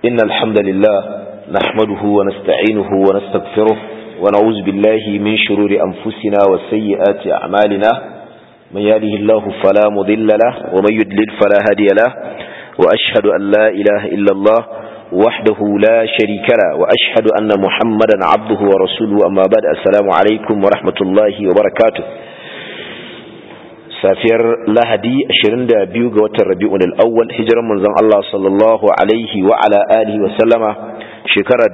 إن الحمد لله نحمده ونستعينه ونستغفره ونعوذ بالله من شرور أنفسنا وسيئات أعمالنا من يهده الله فلا مضل له ومن يدلل فلا هادي له وأشهد أن لا إله إلا الله وحده لا شريك له وأشهد أن محمدا عبده ورسوله أما بعد السلام عليكم ورحمة الله وبركاته safiyar lahadi 22 ga watan rabi'un al-awwal hijiran manzon Allah sallallahu alaihi wa ala alihi wa sallama shekara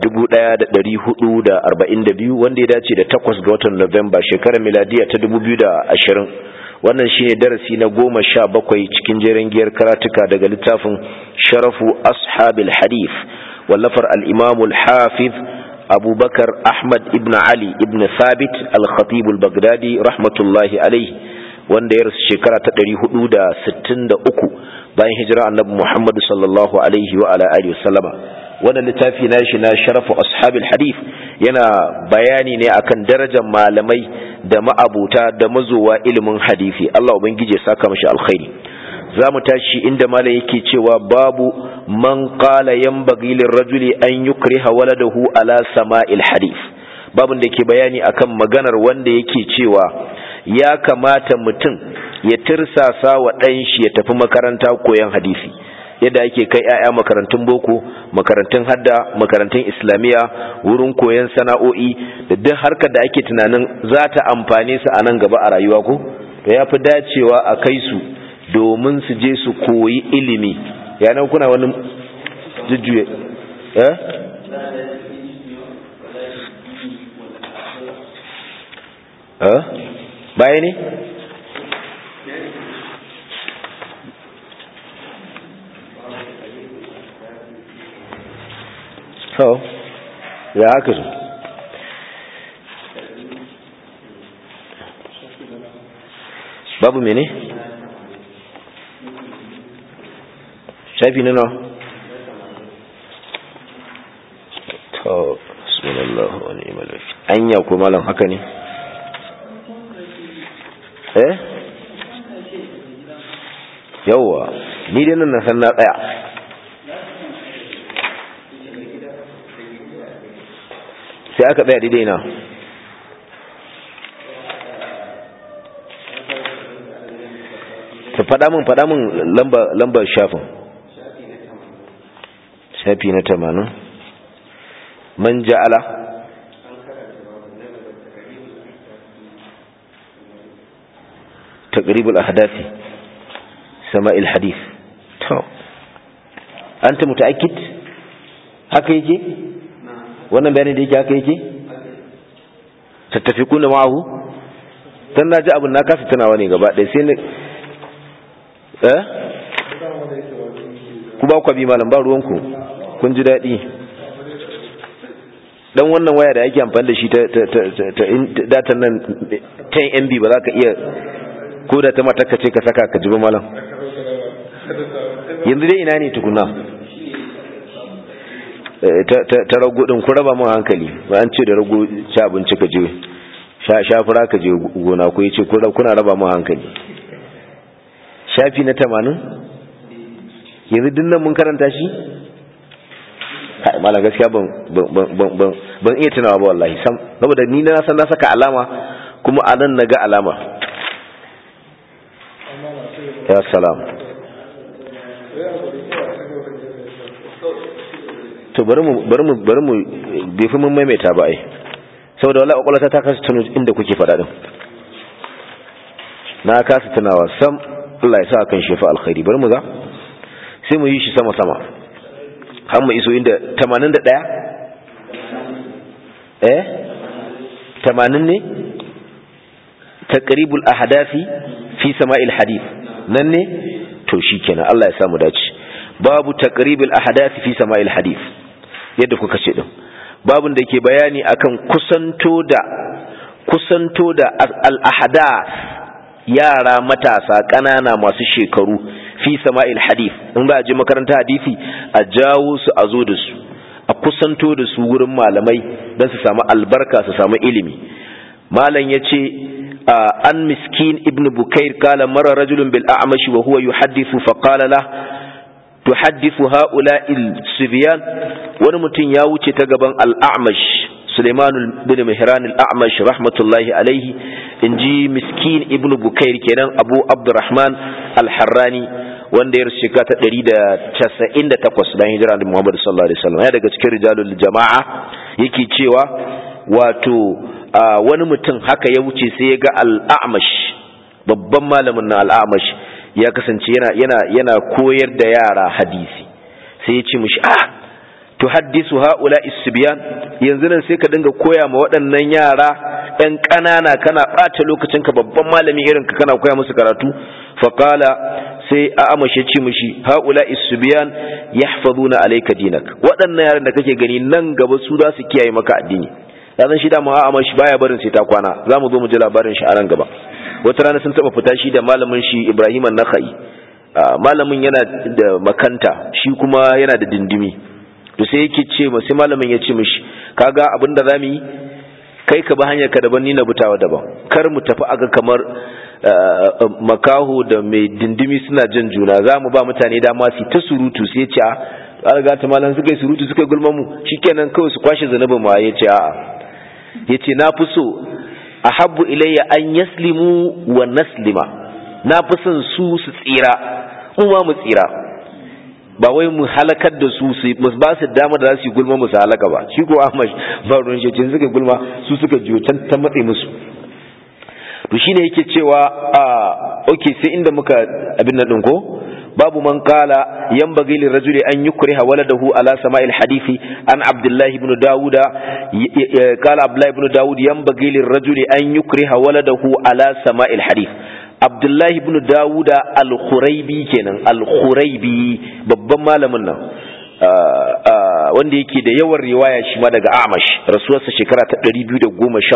1442 wanda ya dace da 8 ga watan Nuwamba shekarar miladiya ta 2020 wannan shine darasi na 17 cikin jerin giyar karatuka daga littafin sharafu ashabil hadith wallafar al-imam al-hafiz Abu Bakar Ahmad ibn Ali ibn Thabit al-Khatib al-Baghdadi rahmatullahi alaihi wanda ya rasu shekara ta ɗari hudu da sittin da uku bayan hijira annabi Muhammad sallallahu alaihi wa ala alihi wasallama wannan littafi na shi na sharafu ashabil hadith yana bayani ne akan darajar malamai da ma'abuta da mazowa ilimin hadisi Allah ubangije ya saka mashi alkhairi za mu tashi inda malam yake cewa babu man qala yanbaghi lirrajuli an yukriha waladahu ala sama'il hadith babun da ke bayani akan maganar wanda yake cewa ya kamata mutum ya tirsasa wa ɗan shi ya tafi makaranta koyon hadisi yadda ake kai 'ya'ya makarantun boko makarantun hadda makarantun islamiyya wurin koyon sana'o'i da duk harkar da ake tunanin za ta amfane su a nan gaba a rayuwa ko to ya fi dacewa a kai su domin su je su koyi ilimi yanan kuna wani jujjuye eh eh baya ne so ya haka su babu mene shafi nuna to bismillah wa ni'mal wakil anya ko malam haka ne eh yawwa ni dai nan na san na tsaya sai aka tsaya daidai na ta faɗa min faɗa min lambar shafin shafi na tamanin man ja'ala تقريب الأحداث سماء الحديث تو أنت متأكد haka yake wannan bayanin da yake haka yake tattafikuna ma'ahu dan na ji abin na kasa tunawa ne gaba ɗaya sai ne eh ku ba ku bi malam ba ruwanku kun ji daɗi dan wannan waya da ake amfani da shi ta datan nan 10 MB ba za ka iya ko da ta matakka ce ka saka ka jibi malam yanzu dai ina ne tukuna ta rago din ku raba mun hankali ba an ce da rago ci abinci ka je shafura ka je gona ko yace kuna raba mun hankali shafi na tamanin yanzu dinnan mun karanta shi kai malam gaskiya ban ban iya tunawa ba wallahi sam saboda ni na san na saka alama kuma a nan na ga alama ya salam to bari mu bari mu bari mu bai fi mun maimaita ba ai saboda wallahi kwakwalwata ta kasa tuno inda kuke faɗa din na kasa tunawa sam Allah ya sa kan shefa alkhairi bari mu ga sai mu yi shi sama sama har mu iso inda 81 eh 80 ne taqribul ahdafi fi sama'il hadith nan ne to shikenan Allah ya samu dace babu taqribil ahdath fi sama'il hadith yadda kuka ce din babun da ke bayani akan kusanto da kusanto da al ahdath yara matasa kanana masu shekaru fi sama'il hadith in ba a je makaranta hadisi a jawo su a zo da su a kusanto da su wurin malamai don su samu albarka su samu ilimi malam ya ce an miskin ibn bukair kala mara rajulun bil a'mashi wa huwa yuhaddithu fa qala la tuhaddithu ha'ula'il sibyan wani mutum ya wuce ta gaban al-a'mash Suleiman bin Mihran al-A'mash rahmatullahi alaihi inji miskin ibnu Bukair kenan Abu Abdurrahman al-Harrani wanda ya rasu ta 198 bayan hijira da Muhammad sallallahu alaihi wasallam ya daga cikin rijalul jama'a yake cewa wato wani mutum haka ya wuce sai ya ga al-A'mash babban malamin na al-A'mash ya kasance yana yana yana koyar da yara hadisi sai ya ce mishi ah tuhaddisu haula isbiyan yanzu nan sai ka dinga koya ma waɗannan yara ɗan ƙanana kana ɓata lokacin ka babban malami irin ka kana koya musu karatu faqala sai a amashe ce mishi haula isbiyan yahfazuna alayka dinak waɗannan yaran da kake gani nan gaba su za su kiyaye maka addini dan shi da mu a amashi baya barin sai ta kwana zamu zo mu ji labarin shi a ran gaba wata rana sun taba fita shi da malamin shi Ibrahim an-Nakhai malamin yana da makanta shi kuma yana da dindimi to sai yake ce ma sai malamin ya ce mishi kaga abin da zamu yi kai ka ba hanyar ka daban ni na butawa daban kar mu tafi aga kamar makaho da mai dindimi suna jin juna za mu ba mutane dama su ta surutu sai ce a ga ta malam suka yi surutu suka gulma mu shikenan kawai su kwashe zanubin ma ya ce a'a ya ce na fi so ahabbu ilayya an yaslimu wa naslima na fi son su su tsira mu ma mu tsira ba wai mu halakar da su su ba su dama da za su yi gulma musu halaka ba shi ko Ahmad ba ruwan shi suka gulma su suka jiyo can ta matse musu to shine yake cewa a okay sai inda muka abin nan din ko babu man qala yanbaghi lirajuli an yukriha waladahu ala sama'il hadisi an abdullahi ibn dauda qala abdullahi ibn daud yanbaghi lirajuli an yukriha waladahu ala sama'il hadith Abdullahi ibn Dawuda al-Khuraibi kenan al-Khuraibi babban malamin nan wanda yake da yawan riwaya shi ma daga Amash rasuwarsa shekara ta 213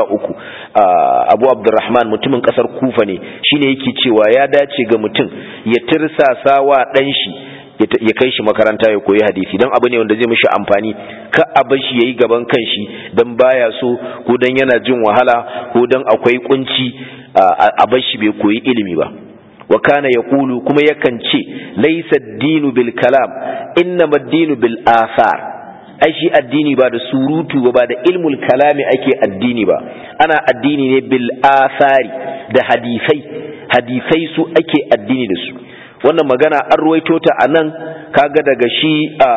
Abu Abdurrahman mutumin kasar Kufa ne shine yake cewa ya dace ga mutum ya tirsasa wa dan shi ya kai shi makaranta ya koyi hadisi don abu ne wanda zai mishi amfani ka a bar shi yayi gaban kanshi dan baya so ko dan yana jin wahala ko dan akwai kunci a bar shi bai koyi ilimi ba wa kana yaqulu kuma yakan ce laysa ad-dinu bil kalam innama ad-dinu bil athar ai shi addini ba da surutu ba da ilmul kalami ake addini ba ana addini ne bil athari da hadisai hadisai su ake addini da su wannan magana an ruwaito ta a nan kaga daga shi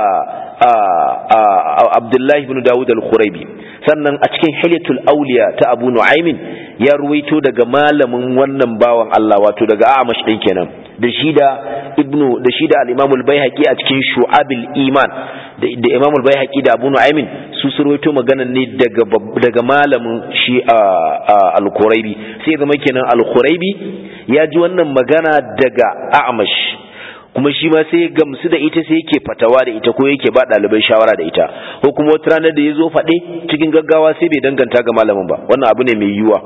Abdullahi ibn Dawud al-Khuraibi sannan a cikin Hilyatul Awliya ta Abu Nu'aymin ya ruwaito daga malamin wannan bawan Allah wato daga Amash din kenan da shi da Ibnu da shi da al-Imam al-Baihaqi a cikin Shu'abil Iman da Imam al-Baihaqi da Abu Nu'aymin su su ruwaito maganan ne daga daga malamin shi al-Khuraibi sai zama kenan al-Khuraibi ya ji wannan magana daga Amash kuma shi ma sai gamsu da ita sai yake fatawa da ita ko yake ba ɗalibai shawara da ita ko kuma wata ranar da ya zo faɗe cikin gaggawa sai bai danganta ga malamin ba wannan abu ne mai yiwuwa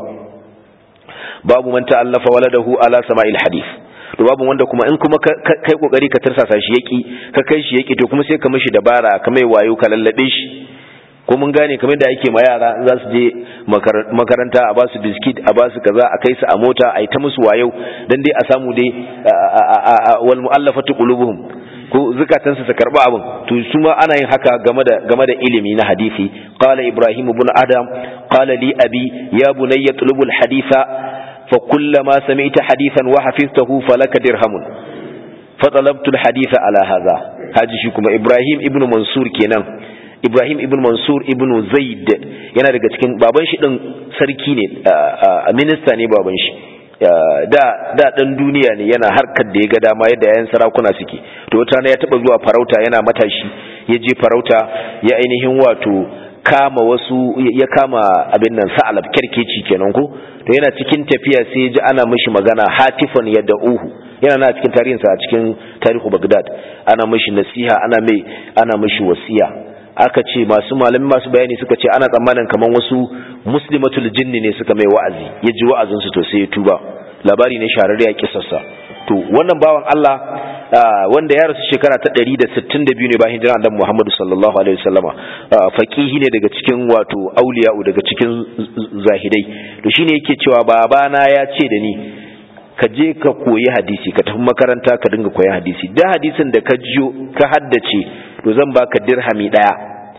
babu man ta'allafa waladahu ala sama'il hadith to babu wanda kuma in kuma kai kokari ka tarsasa shi yaki ka kai shi yaki to kuma sai ka mishi dabara ka mai wayo ka lallabe shi ko mun gane kamar da ake ma yara za su je makaranta a ba su biskit a ba su kaza a kai su a mota a yi ta musu wayo dan dai a samu dai wal mu'allafatu qulubuhum ko zukatan su karba abin to su ma ana yin haka game da game da ilimi na hadisi qala ibrahim ibn adam qala li abi ya bunayya tulubul haditha fa kullama sami'ta hadithan wa hafiztahu falaka dirhamun fa talabtu al haditha ala hadha haji shi kuma ibrahim ibn mansur kenan Ibrahim ibn Mansur ibn Zaid yana daga cikin baban shi din sarki ne a minista ne baban shi da da dan duniya ne yana harkar da ya ga dama yadda yayin sarakuna suke to wata ya taba zuwa farauta yana matashi ya je farauta ya ainihin wato kama wasu ya kama abin nan sa'alab kerkeci kenan ko to yana cikin tafiya sai ya ji ana mishi magana hatifan yadda uhu yana na cikin tarihinsa a cikin tarihu Baghdad ana mishi nasiha ana mai ana mishi wasiya aka ce masu malami masu bayani suka ce ana tsammanin kamar wasu muslimatul jinni ne suka mai wa'azi ya ji wa'azin su to sai ya tuba labari ne shararre ya kisarsa to wannan bawan Allah wanda ya rasu shekara ta 162 ne bayan hijira annabi Muhammad sallallahu alaihi wasallama faqihi ne daga cikin wato auliya daga cikin zahidai to shine yake cewa babana ya ce da ni ka je ka koyi hadisi ka tafi makaranta ka dinga koyi hadisi da hadisin da ka jiyo ka haddace to zan baka dirhami daya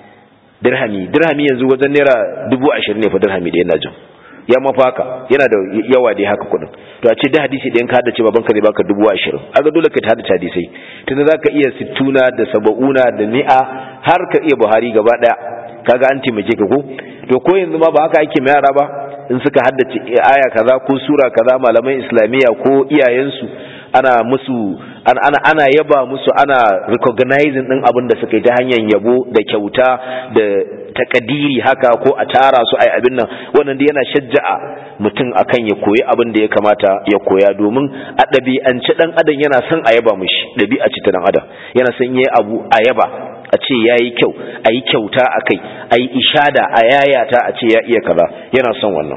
dirhami dirhami yanzu wajen naira dubu ashirin ne fa dirhami ɗaya na jin ya mafaka yana da yawa dai haka kuɗin to a ce da hadisi ɗayan ka haddace babanka zai baka dubu ashirin aga dole ka haddace hadisai tunda za ka iya sittuna da saba'una da mi'a har ka iya buhari gaba ɗaya kaga an taimake ka ko to ko yanzu ma ba haka ake mai yara ba in suka haddace aya kaza ko sura kaza malaman islamiyya ko iyayensu ana musu ana ana, ana yaba musu ana recognizing din abin da suka yi ta hanyar yabo da kyauta da takadiri haka ko a tara su ai abin nan wannan da yana shajja'a mutum akan ya koyi abin da ya kamata ya koya domin a ɗabi'ance ɗan adam yana son a yaba mushi ɗabi'a ce ta ɗan adam yana son yayi abu a yaba a ce ya yi kyau a yi kyauta a kai a yi ishada a yayata a ce ya iya kaza yana son wannan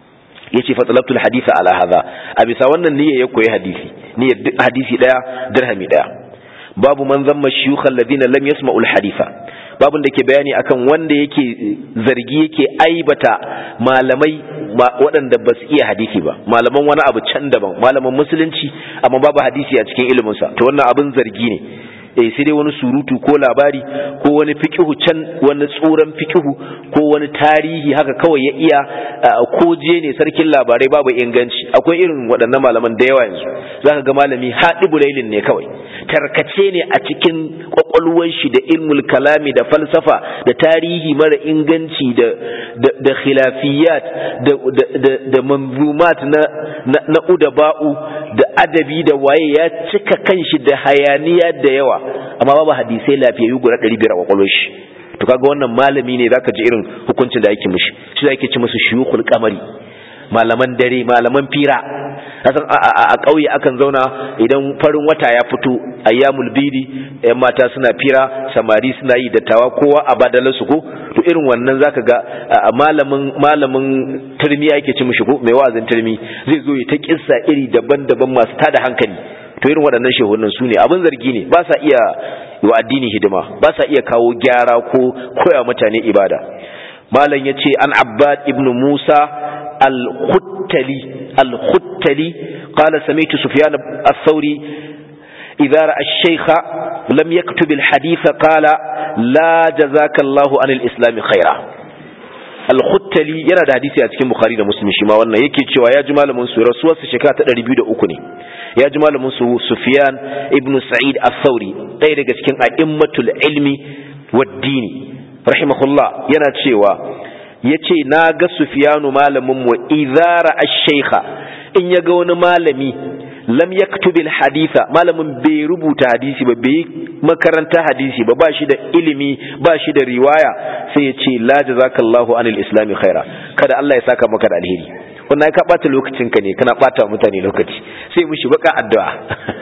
ya ce fatsalabtul hadisa ala haza a bisa wannan niyya ya koyi hadisi niyyar hadisi daya dirhami daya babu man zamma shiyukhal ladina lam yasma'ul haditha babun da ke bayani akan wanda yake zargi yake aibata malamai waɗanda ba su iya hadisi ba malaman wani abu can daban malaman musulunci amma babu hadisi a cikin iliminsa to wannan abin zargi ne eh sai dai wani surutu ko labari ko wani fikihu can wani tsoron fikihu ko wani tarihi haka kawai ya iya ko je ne sarkin labarai babu inganci akwai irin waɗannan malaman da yawa yanzu zaka ga malami haɗi bulailin ne kawai tarkace ne a cikin kwakwalwar shi da ilmul kalami da falsafa da tarihi mara inganci da da khilafiyat da da da manzumat na na udaba'u da adabi da waye ya cika kanshi da hayaniya da yawa amma babu hadisai lafiyayyu guda 500 a kwakwalwar shi to kaga wannan malami ne zaka ji irin hukuncin da yake mishi shi da yake ci musu shuyukhul qamari malaman dare malaman fira kasan a ƙauye akan zauna idan farin wata ya fito ayyamul bidi yan mata suna fira samari suna yi dattawa kowa a badalar su ko to irin wannan zaka ga malamin malamin turmi yake ci mishi ko mai wa'azin turmi zai zo ya ta kissa iri daban-daban masu tada hankali to irin waɗannan shehunan su ne abin zargi ne ba sa iya wa addini hidima ba sa iya kawo gyara ko koya mutane ibada malam ya ce an abbad ibn musa al-khuttali al-khuttali qala sami'tu sufyan ath-thawri idza ra'a ash-shaykha lam yaktub al-hadith qala la jazaka Allahu an al-islam khaira al-khuttali yana da hadisi a cikin bukhari da muslim shi ma wannan yake cewa ya ji malamin su rasuwarsa shekara ta 203 ne ya ji malamin su sufyan ibn sa'id ath-thawri ɗaya daga cikin a'immatul ilmi wad-dini rahimahullah yana cewa yace na ga sufyanu malamin mu idara ash-shaykha in ya ga wani malami lam yaktubil haditha malamin bai rubuta hadisi ba bai makaranta hadisi ba ba shi da ilimi ba shi da riwaya sai ya ce la jazakallahu anil islami khaira kada Allah ya saka maka da alheri wannan ka bata lokacin ka ne kana bata mutane lokaci sai mushi baka addu'a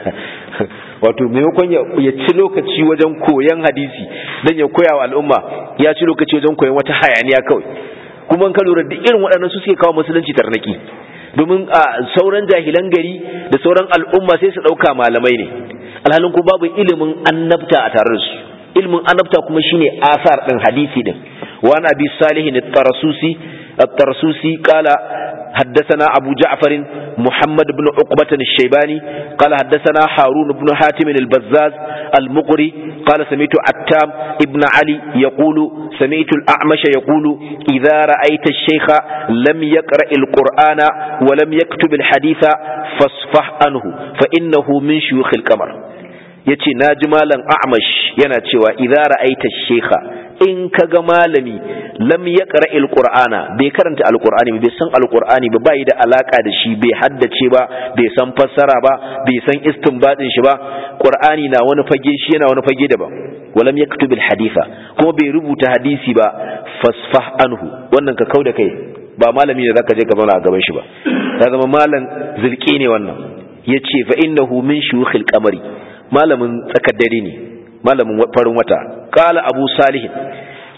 wato maimakon ya ci lokaci wajen koyan hadisi dan ya koya wa al'umma ya ci lokaci wajen koyan wata hayaniya kawai kuma ka lura da irin waɗannan su suke kawo musulunci tarnaki domin a sauran jahilan gari da sauran al'umma sai su ɗauka malamai ne alhalin ko babu ilimin annabta a tare da su ilimin annabta kuma shine asar ɗin hadisi ɗin wa an abi salihin at-tarasusi at-tarasusi qala حدثنا أبو جعفر محمد بن عقبة الشيباني قال حدثنا هارون بن حاتم البزاز المقري قال سمعت عتام ابن علي يقول سمعت الأعمش يقول إذا رأيت الشيخ لم يقرأ القرآن ولم يكتب الحديث فاصفح عنه فإنه من شيوخ القمر yace na ji malam a'mash yana cewa idza ra'aita shekha in kaga malami lam yaqra alqur'ana bai karanta alqur'ani bai san alqur'ani ba bai da alaka da shi bai haddace ba bai san fassara ba bai san istinbadin shi ba qur'ani na wani fage shi yana wani fage daban walam yaktub alhaditha kuma bai rubuta hadisi ba fasfah anhu wannan ka kauda kai ba malami ne zaka je ka zauna a gaban shi ba ya zama malam zilki ne wannan yace fa innahu min shuyukhil qamari malamin tsakar dare ne malamin farin wata kala abu salihin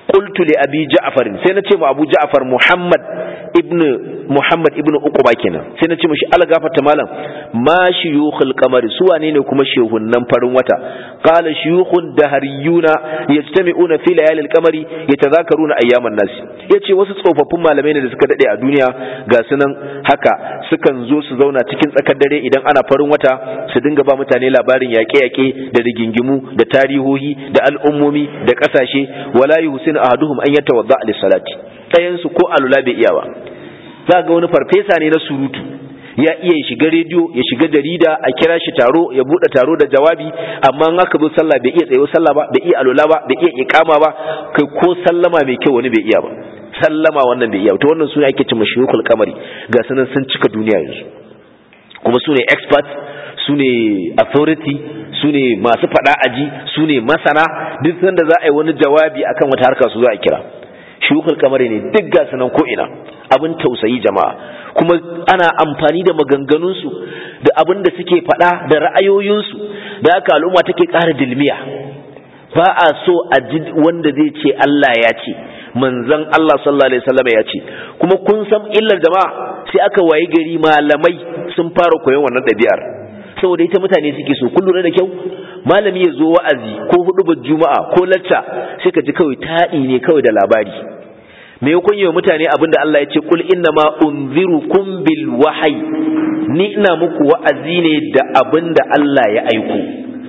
qultu li abi ja'far sai na ce ma abu ja'far muhammad ibn muhammad ibn uquba kenan sai na ce mishi algafata malam ma shuyukhul qamari su wane ne kuma shehunnan farin wata qala shuyukhun dahariyuna yajtami'una fi layalil qamari yatadhakaruna ayyaman nas yace wasu tsofaffin malamai ne da suka dade a duniya ga sunan haka sukan zo su zauna cikin tsakar dare idan ana farin wata su dinga ba mutane labarin yaƙe-yaƙe da rigingimu da tarihohi da al'ummomi da ƙasashe wala yuhsin ahaduhum an yatawadda lis-salati ɗayan su ko alula bai iya ba za ga wani farfesa ne na surutu ya iya shiga rediyo ya shiga jarida a kira shi taro ya bude taro da jawabi amma in aka zo sallah bai iya tsayo sallah ba bai iya alula ba bai iya iqama ba kai ko sallama mai kyau wani bai iya ba sallama wannan bai iya to wannan sune ake cewa shuyukul kamari ga sanan sun cika duniya yanzu kuma sune experts sune authority sune masu fada aji sune masana duk sanda za a yi wani jawabi akan wata harka su za a kira shukul kamar ne duk ga sanan ko ina abin tausayi jama'a kuma ana amfani da maganganunsu da abin da suke faɗa da ra'ayoyinsu da haka al'umma take ƙara dilmiya ba a so a ji wanda zai ce Allah ya ce manzon Allah sallallahu alaihi wasallam ya ce kuma kun san illar jama'a sai aka wayi gari malamai sun fara koyon wannan ɗabi'ar saboda ita mutane suke so kun lura da kyau malami ya zo wa'azi ko hudubar juma'a ko lacca sai ka ji kawai taɗi ne kawai da labari me ya kunye mutane abinda Allah ya ce kul inna ma unzirukum bil wahyi ni ina muku wa'azi ne da abinda Allah ya aiko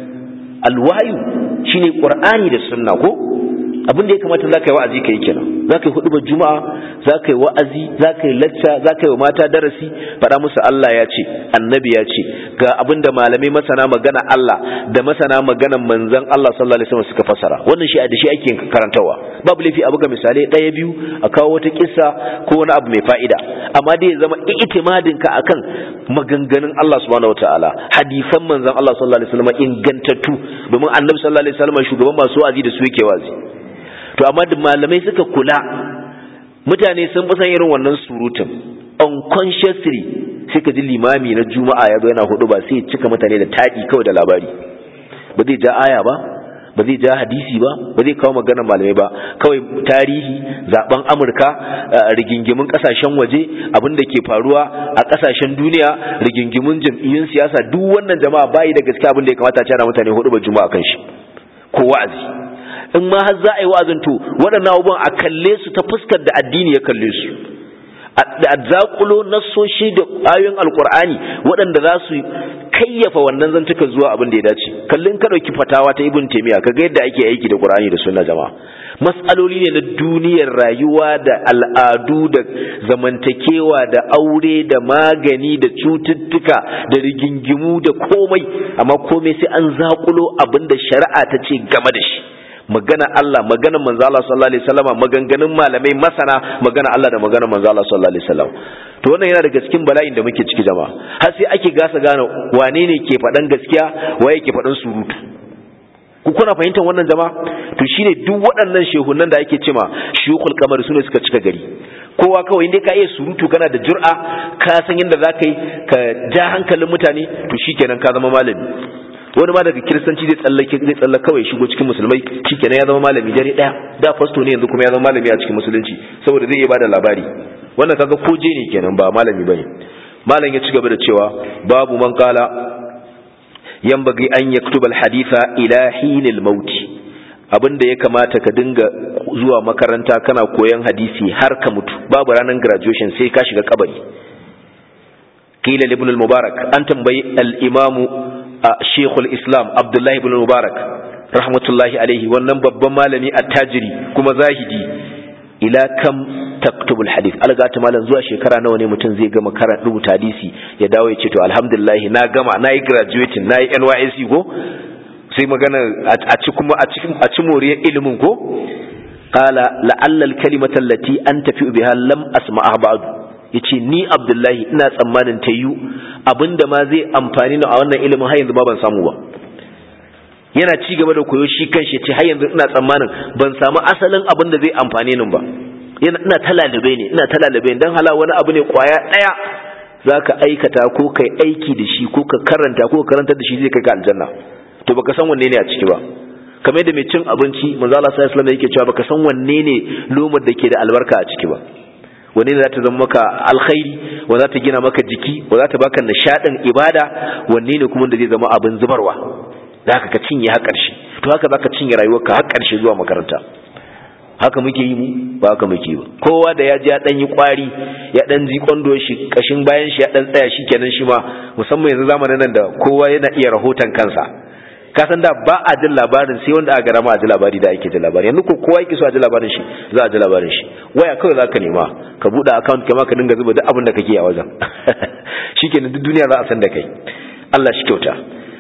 al wahyu shine qur'ani da sunna ko abin da ya kamata za ka yi wa'azi ka yi kenan za ka yi hudubar juma'a za ka yi wa'azi za ka yi lacca za ka yi wa mata darasi faɗa musu Allah ya ce annabi ya ce ga abin da malamai masana magana Allah da masana maganan manzon Allah sallallahu alaihi wasallam suka fasara wannan shi da shi ake karantawa babu laifi a buga misalai ɗaya biyu a kawo wata kissa ko wani abu mai fa'ida amma dai ya zama itimadin ka akan maganganun Allah subhanahu wataala hadisan manzon Allah sallallahu alaihi wasallam ingantattu domin annabi sallallahu alaihi wasallam shugaban masu wa'azi da su yake wazi to amma da malamai suka kula mutane sun fi san irin wannan surutun unconsciously sai ka ji limami na juma'a ya zo yana hudu ba sai ya cika mutane da taɗi kawai da labari ba zai ja aya ba ba zai ja hadisi ba ba zai kawo maganar malamai ba kawai tarihi zaben amurka rigingimin kasashen waje abin da ke faruwa a kasashen duniya rigingimin jam'iyyun siyasa duk wannan jama'a bayi da gaske abin da ya kamata a cana mutane hudu ba juma'a kan shi ko wa'azi in ma har za a yi wa'azin to waɗannan abubuwan a kalle su ta fuskar da addini ya kalle su a zakulo nassoshi da ayoyin alkur'ani waɗanda za su kayyafa wannan zantuka zuwa abin da ya dace kallin ka ɗauki fatawa ta ibn taimiya ka ga yadda ake aiki da qur'ani da sunna jama'a matsaloli ne na duniyar rayuwa da al'adu da zamantakewa da aure da magani da cututtuka da rigingimu da komai amma komai sai an zakulo abin da shari'a ta ce game da shi magana Allah magana manzo Allah sallallahu alaihi wasallam maganganun malamai masana magana Allah da magana manzo Allah sallallahu alaihi wasallam to wannan yana daga cikin bala'in da muke ciki jama'a har sai ake gasa gane wane ne ke faɗan gaskiya waye ke faɗan surutu ku kuna fahimtar wannan jama'a to shine duk waɗannan shehunan da ake cema shuyukul kamar sune suka cika gari kowa kawai inda ka iya surutu kana da jur'a ka san yadda za ka yi ka ja hankalin mutane to shikenan ka zama malami wani ma daga kiristanci zai tsallake zai tsallaka kawai shigo cikin musulmai shikenan ya zama malami dare daya da fasto ne yanzu kuma ya zama malami a cikin musulunci saboda zai iya bada labari wannan kaga koje ne kenan ba malami bane malam ya ci gaba da cewa babu man kala yanbaghi an yaktuba alhaditha ila hinil maut abinda ya kamata ka dinga zuwa makaranta kana koyan hadisi har ka mutu babu ranar graduation sai ka shiga kabari qila ibn al-mubarak an tambayi al-imamu Sheikhul Islam Abdullahi ibn Mubarak rahmatullahi alaihi wannan babban malami attajiri kuma zahidi ila kam taktubul hadith alga ta malam zuwa shekara nawa ne mutum zai gama karan rubuta hadisi ya dawo ya ce to alhamdulillah na gama na yi graduating na yi NYSC ko sai magana a ci kuma a cikin a ci moriyar ilimin ko qala la'alla al-kalimata allati anta fi biha lam asma'ha ba'du yace ni Abdullahi ina tsammanin ta yi abinda ma zai amfani ni a wannan ilimin har yanzu ma ban samu ba yana ci gaba da koyo shi kanshi ce har yanzu ina tsammanin ban samu asalin abin da zai amfane ni ba yana ina talalibe ne ina talalibe dan hala wani abu ne kwaya daya zaka aikata ko kai aiki da shi ko ka karanta ko ka karantar da shi zai kai ka aljanna to baka san wanne ne a ciki ba kamar da mai cin abinci manzo Allah sallallahu alaihi wasallam yake cewa baka san wanne ne lomar da ke da albarka a ciki ba wanne ne za ta zama maka alkhairi wa za ta gina maka jiki wa za ta baka nishadin ibada wanne ne kuma da zai zama abin zubarwa da haka ka cinye har ƙarshe to haka za ka cinye rayuwarka har ƙarshe zuwa makaranta haka muke yi mu ba haka muke ba kowa da ya ji ya dan yi kwari ya dan ji kwando shi kashin bayan shi ya dan tsaya shi kenan shi ma musamman yanzu zamanin nan da kowa yana iya rahoton kansa ka san da ba a jin labarin sai wanda aka garama a ji labari da ake ji labari yanzu ko kowa yake so a ji labarin shi za a ji labarin shi waya kawai za ka nema ka buɗe account kama ka dinga zuba duk abin da kake a wajen shikenan duk duniya za a san da kai Allah shi kyauta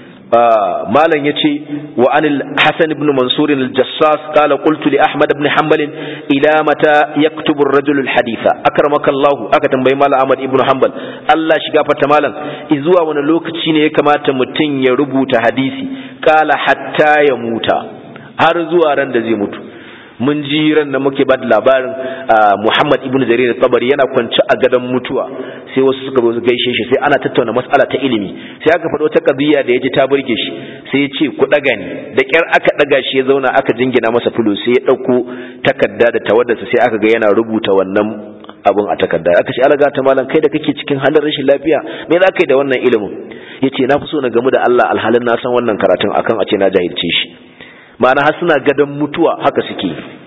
malam yace wa anil hasan ibn mansur al-jassas qala qultu li ahmad ibn hanbal ila mata yaktubu ar-rajul al-haditha akramaka Allah aka tambayi malam ahmad ibn hanbal Allah shiga fata malam izuwa wani lokaci ne ya kamata mutum ya rubuta hadisi qala hatta ya muta har zuwa ran da zai mutu mun ji ran da muke ba da labarin Muhammad ibn Jarir tabari yana kwance a gadon mutuwa sai wasu suka zo gaishe shi sai ana tattauna mas'ala ta ilimi sai aka faɗo ta qadiya da yaji ta burge shi sai ya ce ku daga ni da kyar aka daga shi ya zauna aka jingina masa fulo sai ya dauko takarda da tawaddarsa sai aka ga yana rubuta wannan abun a takarda aka ce alaga ta malam kai da kake cikin halin rashin lafiya me za ka yi da wannan ilimin yace na fi so na gamu da Allah alhalin na san wannan karatun akan a ce na jahilce shi ma'ana har suna gadon mutuwa haka suke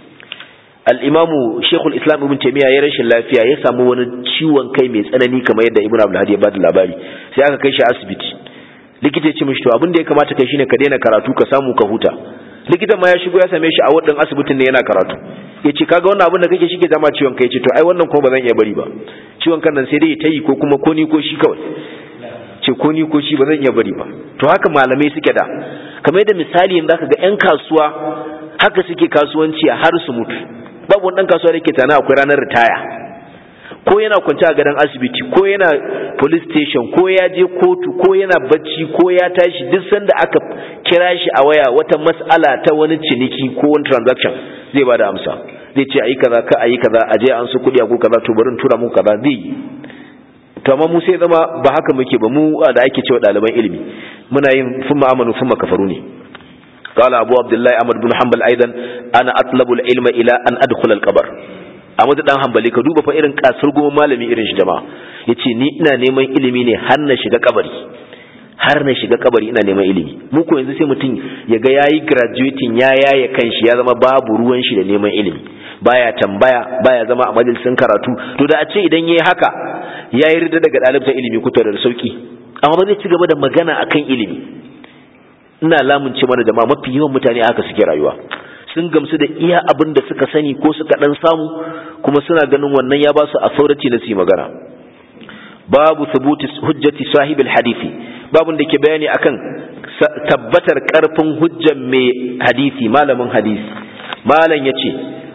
al'imamu shekul islam ibn taimiyya ya rashin lafiya ya samu wani ciwon kai mai tsanani kamar yadda ibn abdulhadi ya bada labari sai aka kai shi asibiti likita ya ce mishi to abin da ya kamata kai shine ka daina karatu ka samu ka huta likitan ma ya shigo ya same shi a wadin asibitin ne yana karatu ya ce kaga wannan abin da kake shi ke zama ciwon kai ya ce to ai wannan kuma ba zan iya bari ba ciwon kan nan sai dai ta yi ko kuma ko ni ko shi kawai ce ko ni ko shi ba zan iya bari ba to haka malamai suke da kamar yadda misali yanzu zaka ga yan kasuwa haka suke kasuwanci har su mutu babu wani dan kasuwa da yake tana akwai ranar ritaya ko yana kwance a gadon asibiti ko yana police station ko ya je kotu ko yana bacci ko ya tashi duk sanda aka kira shi a waya wata mas'ala ta wani ciniki ko wani transaction zai bada amsa zai ce ayi kaza ka ayi kaza aje an su kudi a ko kaza to bari in tura muku kaza zai to amma mu sai zama ba haka muke ba mu da ake cewa ɗaliban ilimi muna yin fumma amanu fumma kafaru ne قال أبو عبد الله أحمد بن حنبل أيضا أنا أطلب العلم إلى أن أدخل القبر Ahmad dan Hanbali ka duba fa irin kasar goma malami irin shi jama'a yace ni ina neman ilimi ne har na shiga kabari har na shiga kabari ina neman ilimi mu ko yanzu sai mutum ya ga yayi graduating ya yaye kanshi ya zama babu ruwan shi da neman ilimi baya tambaya baya zama a majalisin karatu to da a ce idan yayi haka yayi rida daga dalibta ilimi kuta da sauki amma ba zai ci gaba da magana akan ilimi ina lamunce mana jama'a mafi yawan mutane haka suke rayuwa sun gamsu da iya abin da suka sani ko suka dan samu kuma suna ganin wannan ya ba su authority na su magana babu thubuti hujjati sahibil hadisi babun da ke bayani akan tabbatar karfin hujjan mai hadisi malamin hadisi malam yace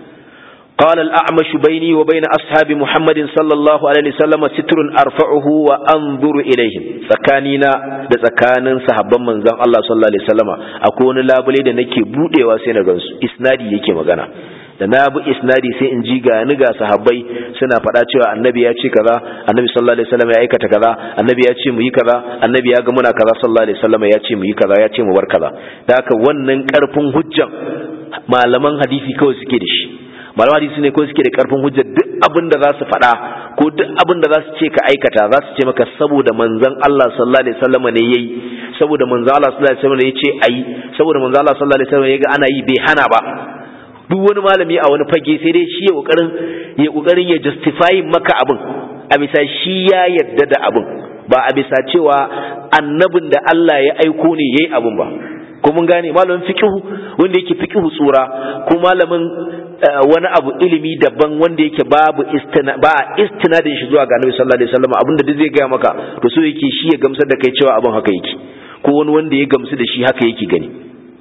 قال الأعمش بيني وبين أصحاب محمد صلى الله عليه وسلم ستر أرفعه وأنظر إليهم سكانينا da tsakanin sahabban manzon Allah sallallahu alaihi wasallama akwai wani labule da nake budewa sai na gansu isnadi yake magana da na bi isnadi sai in ji ga ni ga sahabbai suna faɗa cewa annabi ya ce kaza annabi sallallahu alaihi wasallam ya aikata kaza annabi ya ce mu yi kaza annabi ya ga muna kaza sallallahu alaihi wasallam ya ce mu yi kaza ya ce mu bar kaza da haka wannan karfin hujjan malaman hadisi kawai suke da shi malaman hadisi ne kawai suke da karfin hujja duk abin da za su faɗa ko duk abin da za su ce ka aikata za su ce maka saboda manzon Allah sallallahu alaihi wasallam ne yayi saboda manzon Allah sallallahu alaihi wasallam ne yace ayi saboda manzon Allah sallallahu alaihi wasallam ya ga ana yi bai hana ba duk wani malami a wani fage sai dai shi ya kokarin ya kokarin ya justify maka abin a bisa shi ya yarda da abin ba a bisa cewa annabin da Allah ya aiko ne yayi abin ba ko mun gane malamin fiqhu wanda yake fiqhu tsura ko malamin wani abu ilimi daban wanda yake babu istina ba istinadin shi zuwa ga Annabi sallallahu alaihi wasallam abinda duk zai ga maka to so yake shi ya gamsar da kai cewa abin haka yake ko wani wanda ya gamsu da shi haka yake gani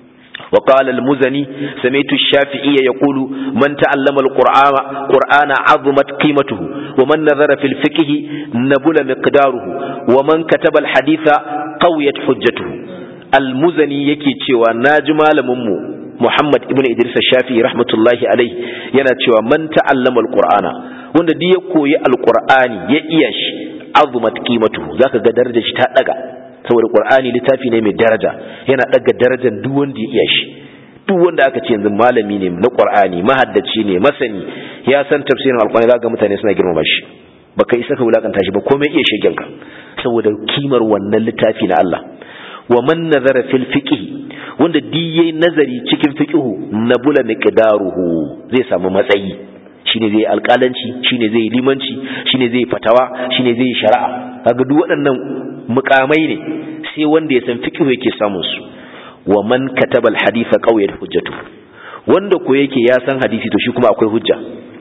وقال المزني سمعت الشافعي يقول من تعلم القرآن قرآن عظمت قيمته ومن نظر في الفقه نبل مقداره ومن كتب الحديث قويت حجته المزني yake cewa naji malamin mu Muhammad ibn Idris Shafi'i rahmatullahi alaihi yana cewa man ta'allama alqur'ana wanda duk ya koyi alqur'ani ya iya shi azumat qimatuhu zaka ga darajar shi ta daga saboda qur'ani littafi ne mai daraja yana daga darajar duk wanda ya iya shi duk wanda aka ce yanzu malami ne na qur'ani mahaddaci ne masani ya san tafsirin alqur'ani zaka mutane suna girmama shi baka isa ka wulakanta shi ba komai iya shegen ka saboda kimar wannan littafi na Allah wa man nazara fil fiqh wanda diye nazari cikin fiqhu nabula miqdaruhu zai samu matsayi shine zai alƙalanci shine zai limanci shine zai fatawa shine zai shari'a kaga duk waɗannan mukamai ne sai wanda ya san fiqhu yake samun su wa man kataba al-haditha qawiyat hujjatu wanda ko yake ya san hadisi to shi kuma akwai hujja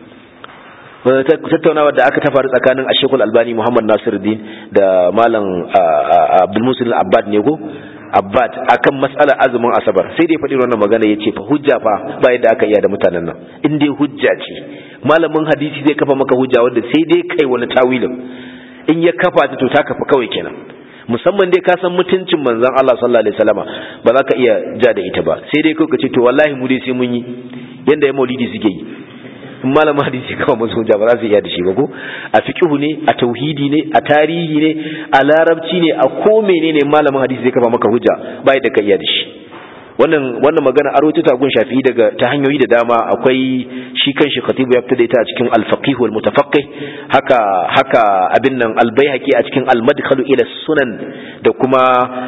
tattaunawa da aka ta faru tsakanin Ashekul Albani Muhammad Nasiruddin da Malam Abdul Musul Abbad ne ko Abbad akan mas'alar azumin Asabar sai dai faɗi wannan magana yace fa hujja fa ba yadda aka iya da mutanen nan in dai hujja ce malamin hadisi zai kafa maka hujja wanda sai dai kai wani tawilin in ya kafa ta to ta kafa kawai kenan musamman dai ka san mutuncin manzon Allah sallallahu alaihi wasallama ba za ka iya ja da ita ba sai dai kai ka ce to wallahi mu dai sai mun yi yanda ya maulidi suke yi in malamin hadisi kawai masu hujja ba za su iya da shi ba ko a fiqhu ne a tauhidi ne a tarihi ne a larabci ne a ko menene malamin hadisi zai kafa maka hujja ba yadda ka iya da shi wannan wannan magana aro ta gun shafi daga ta hanyoyi da dama akwai shi kanshi khatibu ya fita da ita a cikin al-faqih wal mutafaqqih haka haka abin nan al-baihaqi a cikin al-madkhalu ila sunan da kuma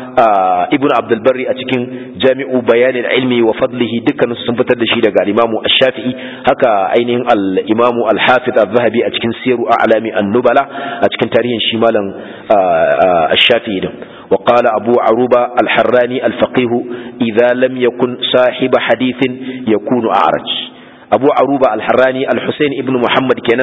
ibnu abdul barri a cikin jami'u bayan al-ilmi wa fadlihi dukkan sun fitar da shi daga al-imamu ash-shafi'i haka ainihin al-imamu al-hafiz az-zahabi a cikin siru a'lami an-nubala a cikin tarihin shi malam ash-shafi'i din وقال أبو عروبة الحراني الفقيه إذا لم يكن صاحب حديث يكون أعرج أبو عروبة الحراني الحسين ابن محمد كان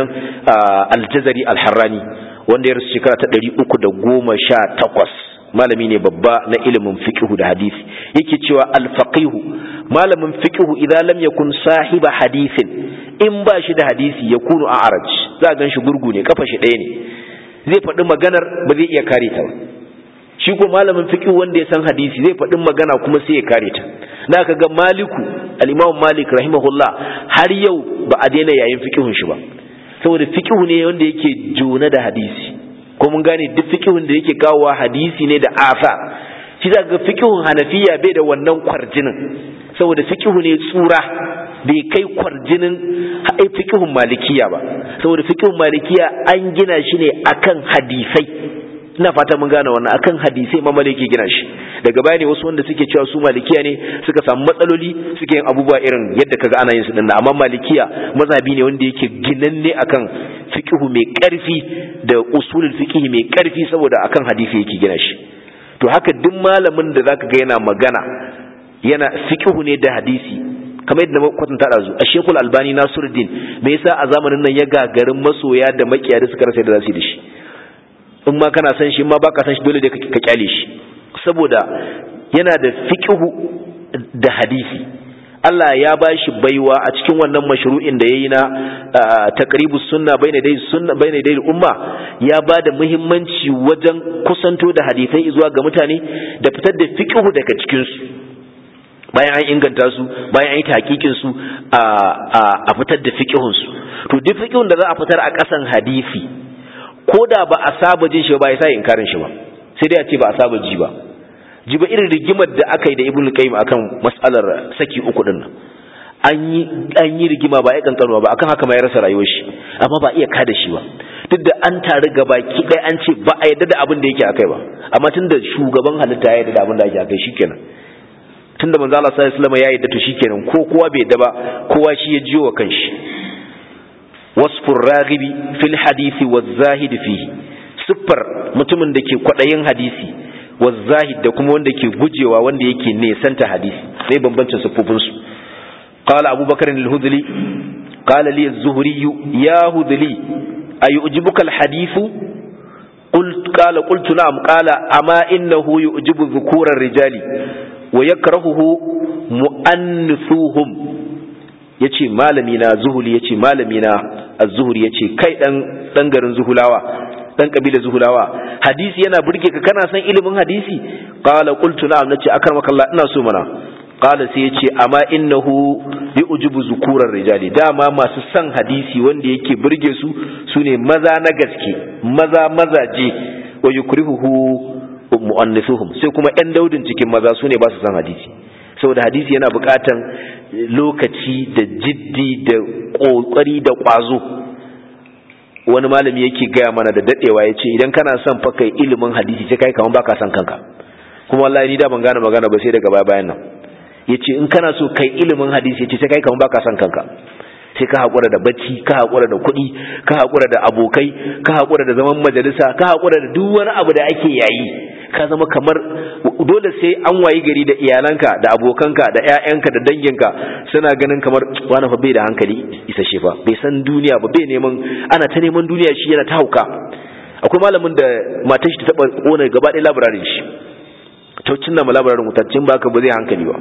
الجزري الحراني wanda ya rasu shekara ta ɗari uku da goma sha takwas malami ne babba na ilimin fiqhu da hadisi yake cewa alfaqihu malamin fiqhu idan lam yakun sahiba hadisin in ba shi da hadisi ya kunu a araj za a gan shi gurgu ne kafa shi ɗaya ne zai faɗi maganar ba zai iya kare ta ba shi ko malamin fiqh wanda ya san hadisi zai faɗin magana kuma sai ya kare ta na ka ga maliku al-imam malik rahimahullah har yau ba a daina yayin fiqhun shi ba saboda fiqh ne wanda yake jona da hadisi ko mun gane duk fiqhun da yake kawowa hadisi ne da afa shi za ga fiqhun hanafiya bai da wannan kwarjinin saboda fiqh ne tsura bai kai kwarjinin ai fiqhun malikiya ba saboda fiqhun malikiya an gina shi ne akan hadisai ina fata mun gane wannan akan hadisai ma maliki gina shi daga baya ne wasu wanda suke cewa su malikiya ne suka samu matsaloli suke yin abubuwa irin yadda kaga ana yin su dinnan amma malikiya mazhabi ne wanda yake ginanne akan fiqhu mai karfi da usulul fiqh mai karfi saboda akan hadisi yake gina shi to haka duk malamin da zaka ga yana magana yana fiqhu ne da hadisi kamar yadda na kwatanta da zu a shekul albani nasiruddin me yasa a zamanin nan ya gagarin masoya da makiya da suka rasa da zasu yi da shi in ma kana san shi in ma baka san shi dole da ka kyale shi saboda yana da fiqhu da hadisi Allah ya ba shi baiwa a cikin wannan mashru'in da yayi na taqribus sunna baina dai sunna baina dai umma ya ba da muhimmanci wajen kusanto da hadisai zuwa ga mutane da fitar da fiqhu daga cikin su bayan an inganta su bayan an yi hakikin su a fitar da fiqhun su to duk fiqhun da za a fitar a kasan hadisi ko da ba a saba jin shi ba ya sa inkarin shi ba sai dai a ce ba a saba ji ba ji ba irin rigimar da aka yi da ibnu qayyim akan mas'alar saki uku din nan an yi an yi rigima ba ya kankanuwa ba akan haka ma ya rasa rayuwar shi amma ba iya kada shi ba duk da an taru gaba ki dai an ce ba a yadda da abin da yake akai ba amma tunda shugaban halitta ya yadda da abin da yake akai shikenan tunda manzo Allah sallallahu alaihi wasallam ya yadda to shikenan ko kowa bai yadda ba kowa shi ya jiyo wa kanshi wasfur raghibi fil hadisi waz-zahid fihi siffar mutumin da ke kwadayin hadisi waz-zahid da kuma wanda ke gujewa wanda yake nesanta hadisi sai bambancin siffofin su qala abubakar al-hudli qala li az-zuhri ya hudli ayujibuka al-hadithu قلت قال قلت نعم قال أما إنه يعجب ذكور الرجال ويكرهه مؤنثوهم ya ce malami na zuhuli ya ce malami na az-zuhuri ya ce kai dan garin zuhulawa dan kabila zuhulawa hadisi yana burge ka kana san ilimin hadisi qala qultu na'am nace akarmaka Allah ina so mana qala sai ya ce amma innahu yu'jibu zukurar rijali dama masu san hadisi wanda yake burge su sune maza na gaske maza mazaje wa yukrihuhu mu'annisuhum sai kuma yan daudin cikin maza sune ba su san hadisi saboda hadisi yana buƙatan lokaci da jiddi da ƙoƙari da ƙwazo wani malami yake gaya mana da dadewa ya ce idan kana son fa kai ilimin hadisi sai kai kaman baka son kanka kuma wallahi ni da ban gane magana ba sai daga baya bayan nan yace in kana so kai ilimin hadisi yace sai kai kaman baka son kanka sai ka hakura da bacci ka hakura da kuɗi ka hakura da abokai ka hakura da zaman majalisa ka hakura da duk wani abu da ake yayi ka zama kamar dole sai an wayi gari da iyalanka da abokanka da ƴaƴanka da danginka suna ganin kamar wani fa bai da hankali isasshe fa bai san duniya ba bai neman ana ta neman duniya shi yana ta hauka akwai malamin da matar shi ta taba kona gaba ɗaya labararin shi ta cinna ma labararin mutaccin ba ka ba zai hankali ba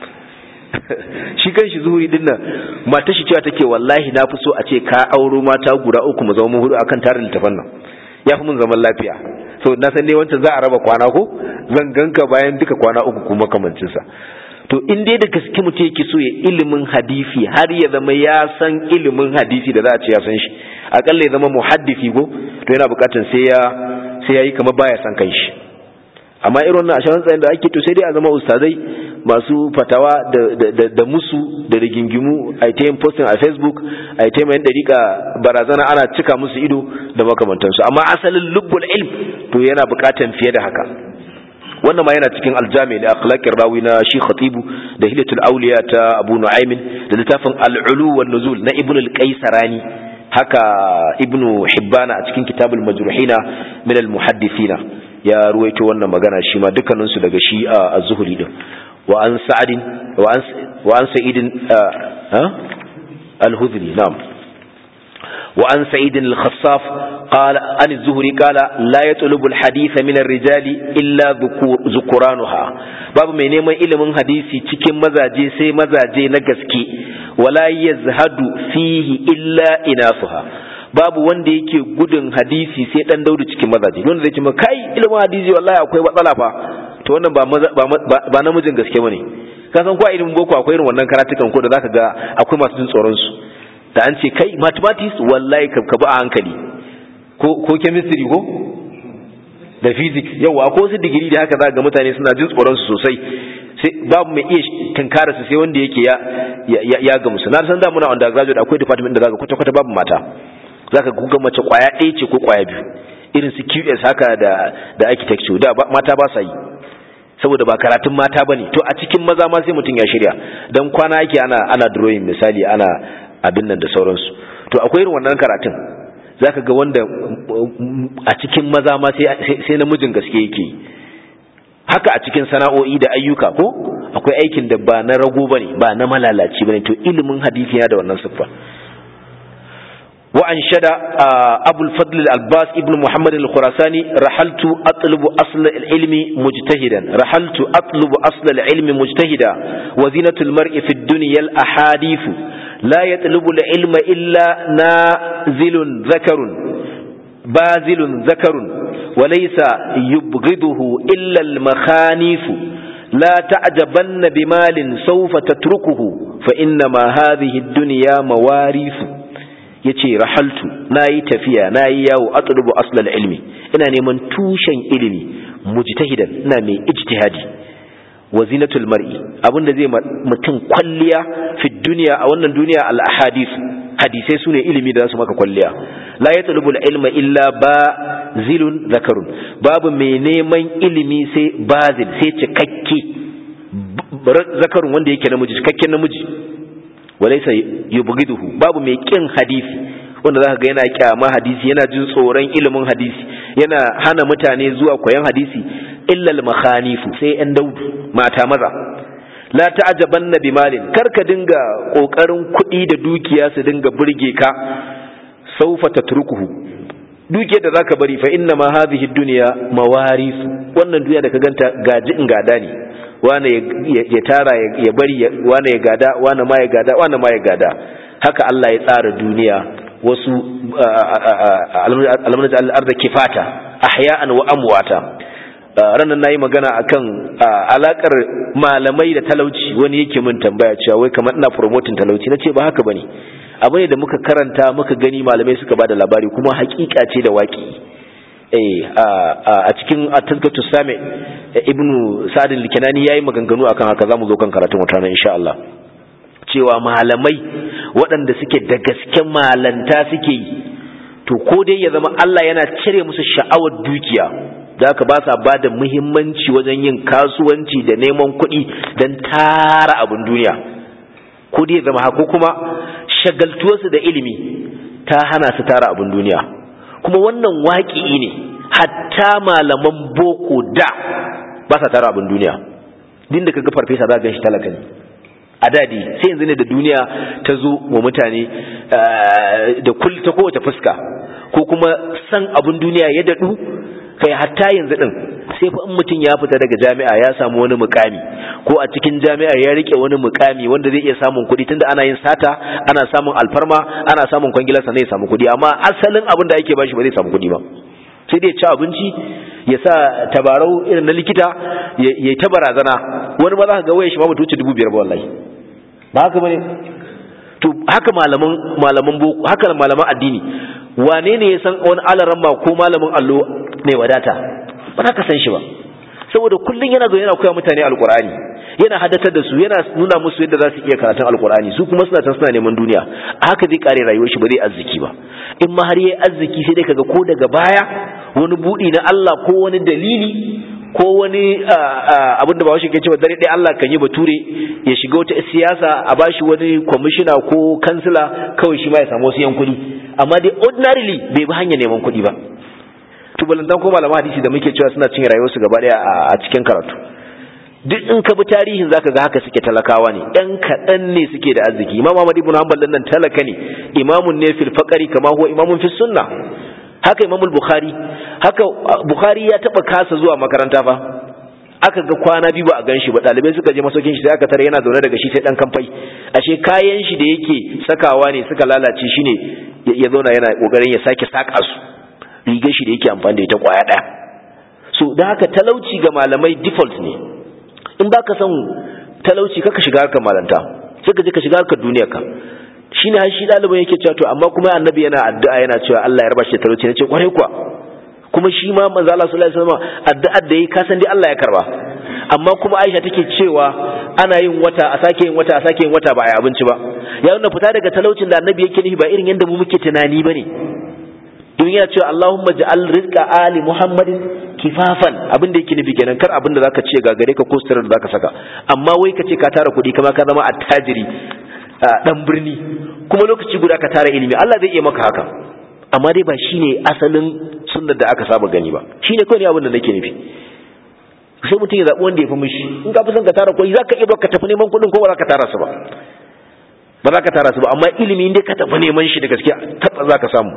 shi kan shi zuhuri din nan matar shi cewa take wallahi na fi so a ce ka auro mata guda uku mu zama hudu akan tarin littafan nan ya fi mun zaman lafiya so na san dai wancan za a raba kwana ko zan ganka bayan duka kwana uku kuma kamancin sa to in dai da gaske mutum yake so ya ilimin hadisi har ya zama ya san ilimin hadisi da za a ce ya san shi akalla ya zama muhaddisi ko to yana bukatar sai ya sai yayi kamar baya san kanshi amma irin wannan ashirin tsayin da ake to sai dai a zama ustazai masu fatawa da musu da rigingimu a ta yin posting a facebook a ta yin dariƙa barazana ana cika musu ido da makamantansu amma asalin lubbul ilm to yana buƙatan fiye da haka wannan ma yana cikin aljami da akhlaqir rawi na shi khatibu da hilatul awliya ta abu nu'aymin da littafin al-ulu wan nuzul na ibnu al-qaisarani haka ibnu hibbana a cikin kitabul majruhina min al-muhaddithina ya ruwaito wannan magana shi ma dukkaninsu daga shi a zuhuri din wa an sa'adin wa an sa'idin al-hudhri na'am wa an sa'idin al-khassaf qala an az-zuhri qala la yatlubu al-hadith min ar-rijali illa dhukuranuha babu mai neman ilimin hadisi cikin mazaje sai mazaje na gaske wala yazhadu fihi illa inasuha babu wanda yake gudun hadisi sai dan daudu cikin mazaje wanda zai ce ma kai ilimin hadisi wallahi akwai matsala fa to wannan ba ba namijin gaske bane ka san ko a ilimin boko akwai irin wannan karatukan ko da zaka ga akwai masu jin tsoron su da an ce kai mathematics wallahi ka bi a hankali ko ko chemistry ko da physics yawa akwai wasu digiri da haka za ga mutane suna jin tsoron su sosai sai babu mai iya tunkara su sai wanda yake ya ya ya ga musu na san da muna undergraduate akwai department da zaka kwata kwata babu mata zaka guga mace kwaya ɗaya ce ko kwaya biyu irin su QS haka da da architecture da mata ba sa yi saboda ba karatun mata bane to a cikin maza ma sai mutum ya shirya dan kwana yake ana ana drawing misali ana abin nan da sauransu to akwai irin wannan karatun zaka ga wanda a cikin maza ma sai sai namijin gaske yake haka a cikin sana'o'i da ayyuka ko akwai aikin da ba na rago bane ba na malalaci bane to ilimin hadisi yana da wannan siffa وأنشد أبو الفضل الألباس ابن محمد الخراساني رحلت أطلب أصل العلم مجتهدا رحلت أطلب أصل العلم مجتهدا وزينة المرء في الدنيا الأحاديث لا يطلب العلم إلا نازل ذكر بازل ذكر وليس يبغضه إلا المخانيف لا تعجبن بمال سوف تتركه فإنما هذه الدنيا مواريث ya ce rahaltu na yi tafiya na yi yawo a tsurubu aslal ilmi ina neman tushen ilimi mujtahidan ina mai ijtihadi wa zinatul mar'i abinda zai mutum kwalliya fi duniya a wannan duniya al ahadith hadisai sune ilimi da zasu maka kwalliya la yatlubu al ilma illa bazilun zakarun babu mai neman ilimi sai bazil sai cikakke zakarun wanda yake namiji cikakken namiji walaisa yubghiduhu babu mai kin hadisi wanda zaka ga yana kyama hadisi yana jin tsoron ilimin hadisi yana hana mutane zuwa koyon hadisi illa al-makhanifu sai yan daudu mata maza la ta'jabanna bimalin karka dinga kokarin kuɗi da dukiya su dinga burge ka saufa tatrukuhu dukiyar da zaka bari fa inna ma hadhihi dunya mawaris wannan duniya da ka ganta gaji in gada ne wane ya tara ya bari wane ya gada wane ma ya gada wane ma ya gada haka Allah ya tsara duniya wasu alamun da al'arda kifata ahya'an wa amwata ranar nayi magana akan alakar malamai da talauci wani yake min tambaya cewa wai kamar ina promoting talauci nace ba haka bane abu ne da muka karanta muka gani malamai suka bada labari kuma hakika ce da waki a cikin at-tazkatu sami ibnu sa'd al-kinani yayi maganganu akan haka zamu zo kan karatun wata ran insha Allah cewa malamai waɗanda suke da gasken malanta suke yi to ko dai ya zama Allah yana cire musu sha'awar dukiya da ka ba sa ba da muhimmanci wajen yin kasuwanci da neman kuɗi don tara abin duniya ko dai ya zama haka kuma shagaltuwarsu da ilimi ta hana su tara abin duniya kuma wannan waƙi'i ne hatta malaman boko da ba sa tara abin duniya din da kaga farfesa za ga shi talaka ne a dadi sai yanzu ne da duniya ta zo wa mutane da kul ta kowace fuska ko kuma san abin duniya ya daɗu kai hatta yanzu din sai fa in mutum ya fita daga jami'a ya samu wani mukami ko a cikin jami'a ya rike wani mukami wanda zai iya samun kuɗi tunda ana yin sata ana samun alfarma ana samun kwangilar sannan ya samu kuɗi amma asalin abin da ake bashi ba zai samu kuɗi ba sai dai ci abinci ya sa tabarau irin na likita ya yi ta barazana wani ma za ka ga waya shi ma mutu wuce dubu biyar ba wallahi ba haka bane to haka malaman malaman boko haka malaman addini wane ne ya san wani alaramma ko malamin allo mai wadata ba za ka san shi ba saboda kullum yana zo yana koya mutane alkur'ani yana hadatar da su yana nuna musu yadda za su iya karatun alkur'ani su kuma suna can suna neman duniya a haka zai kare rayuwar shi ba zai arziki ba in ma har yayi arziki sai dai kaga ko daga baya wani budi na Allah ko wani dalili ko wani abin da ba shi ke cewa dare ɗaya Allah kan yi bature ya shiga wata siyasa a bashi wani kwamishina ko kansila kawai shi ma ya samu wasu yan kuɗi amma dai ordinarily bai bi hanyar neman kuɗi ba to balantan ko malaman hadisi da muke cewa suna cinye rayuwarsu gaba daya a cikin karatu duk in ka bi tarihin zaka ga haka suke talakawa ne ɗan kaɗan ne suke da arziki imam Ahmad ibn Hanbal nan talaka ne imamun ne fil faqari kama huwa imamun fis sunna haka imam bukhari haka bukhari ya taba kasa zuwa makaranta fa aka ga kwana biyu ba a ganshi ba dalibai suka je masaukin shi sai aka tare yana zaune daga shi sai dan kamfai ashe kayan shi da yake sakawa ne suka lalace shine ya zauna yana kokarin ya sake saka su rigar shi da yake amfani da ita kwaya daya so da haka talauci ga malamai default ne in baka son talauci kaka shiga harkar malanta sai ka je ka shiga harkar duniyar ka shine har shi ɗaliban yake cewa to amma kuma annabi yana addu'a yana cewa Allah ya raba shi da talauci nace kwarai kuwa kuma shi ma manzo Allah sallallahu alaihi wasallam addu'ar da yi ka san dai Allah ya karba amma kuma Aisha take cewa ana yin wata a sake yin wata a sake yin wata ba a yi abinci ba ya nuna fita daga talaucin da annabi yake nufi ba irin yadda mu muke tunani bane don yana cewa Allahumma ja'al rizqa ali Muhammadin kifafan abin da yake nufi kenan kar abin da zaka ce ga gare ka ko sirrin da zaka saka amma wai ka ce ka tara kuɗi kama ka zama attajiri dan birni kuma lokaci guda ka tara ilimi Allah zai iya maka haka amma dai ba shine asalin sunnar da aka saba gani ba shine kawai ne abin da nake nufi sai mutum ya zaɓi wanda ya fi mishi in ka fi son ka tara kuɗi za ka iya ka tafi neman kuɗin ko ba za ka tara su ba ba za ka tara su ba amma ilimi dai ka tafi neman shi da gaske taɓa za ka samu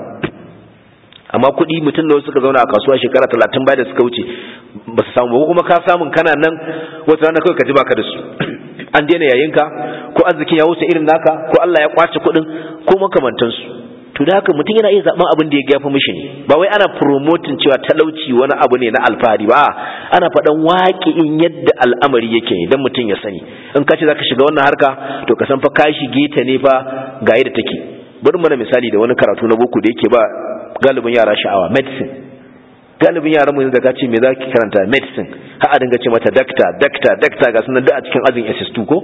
amma kuɗi mutum da suka zauna a kasuwa shekara talatin baya da suka wuce ba su samu ba kuma ka samun kana nan wata rana kawai ka ji baka da su an daina yayinka ko arzikin ya wuce irin naka ko Allah ya kwace kuɗin ko makamantansu to da haka mutum yana iya zaben abin da ya gafi mishi ne ba wai ana promoting cewa talauci wani abu ne na alfahari ba ana faɗan waƙi'in yadda al'amari yake ne don mutum ya sani in ka ce zaka shiga wannan harka to ka san fa ka shige ta ne fa ga yadda take bari mana misali da wani karatu na boko da yake ba galibin yara sha'awa medicine galibin yaran mu da ka ce me za ki karanta medicine har a dinga ce mata dakta dakta dakta ga sunan da a cikin azin SS2 ko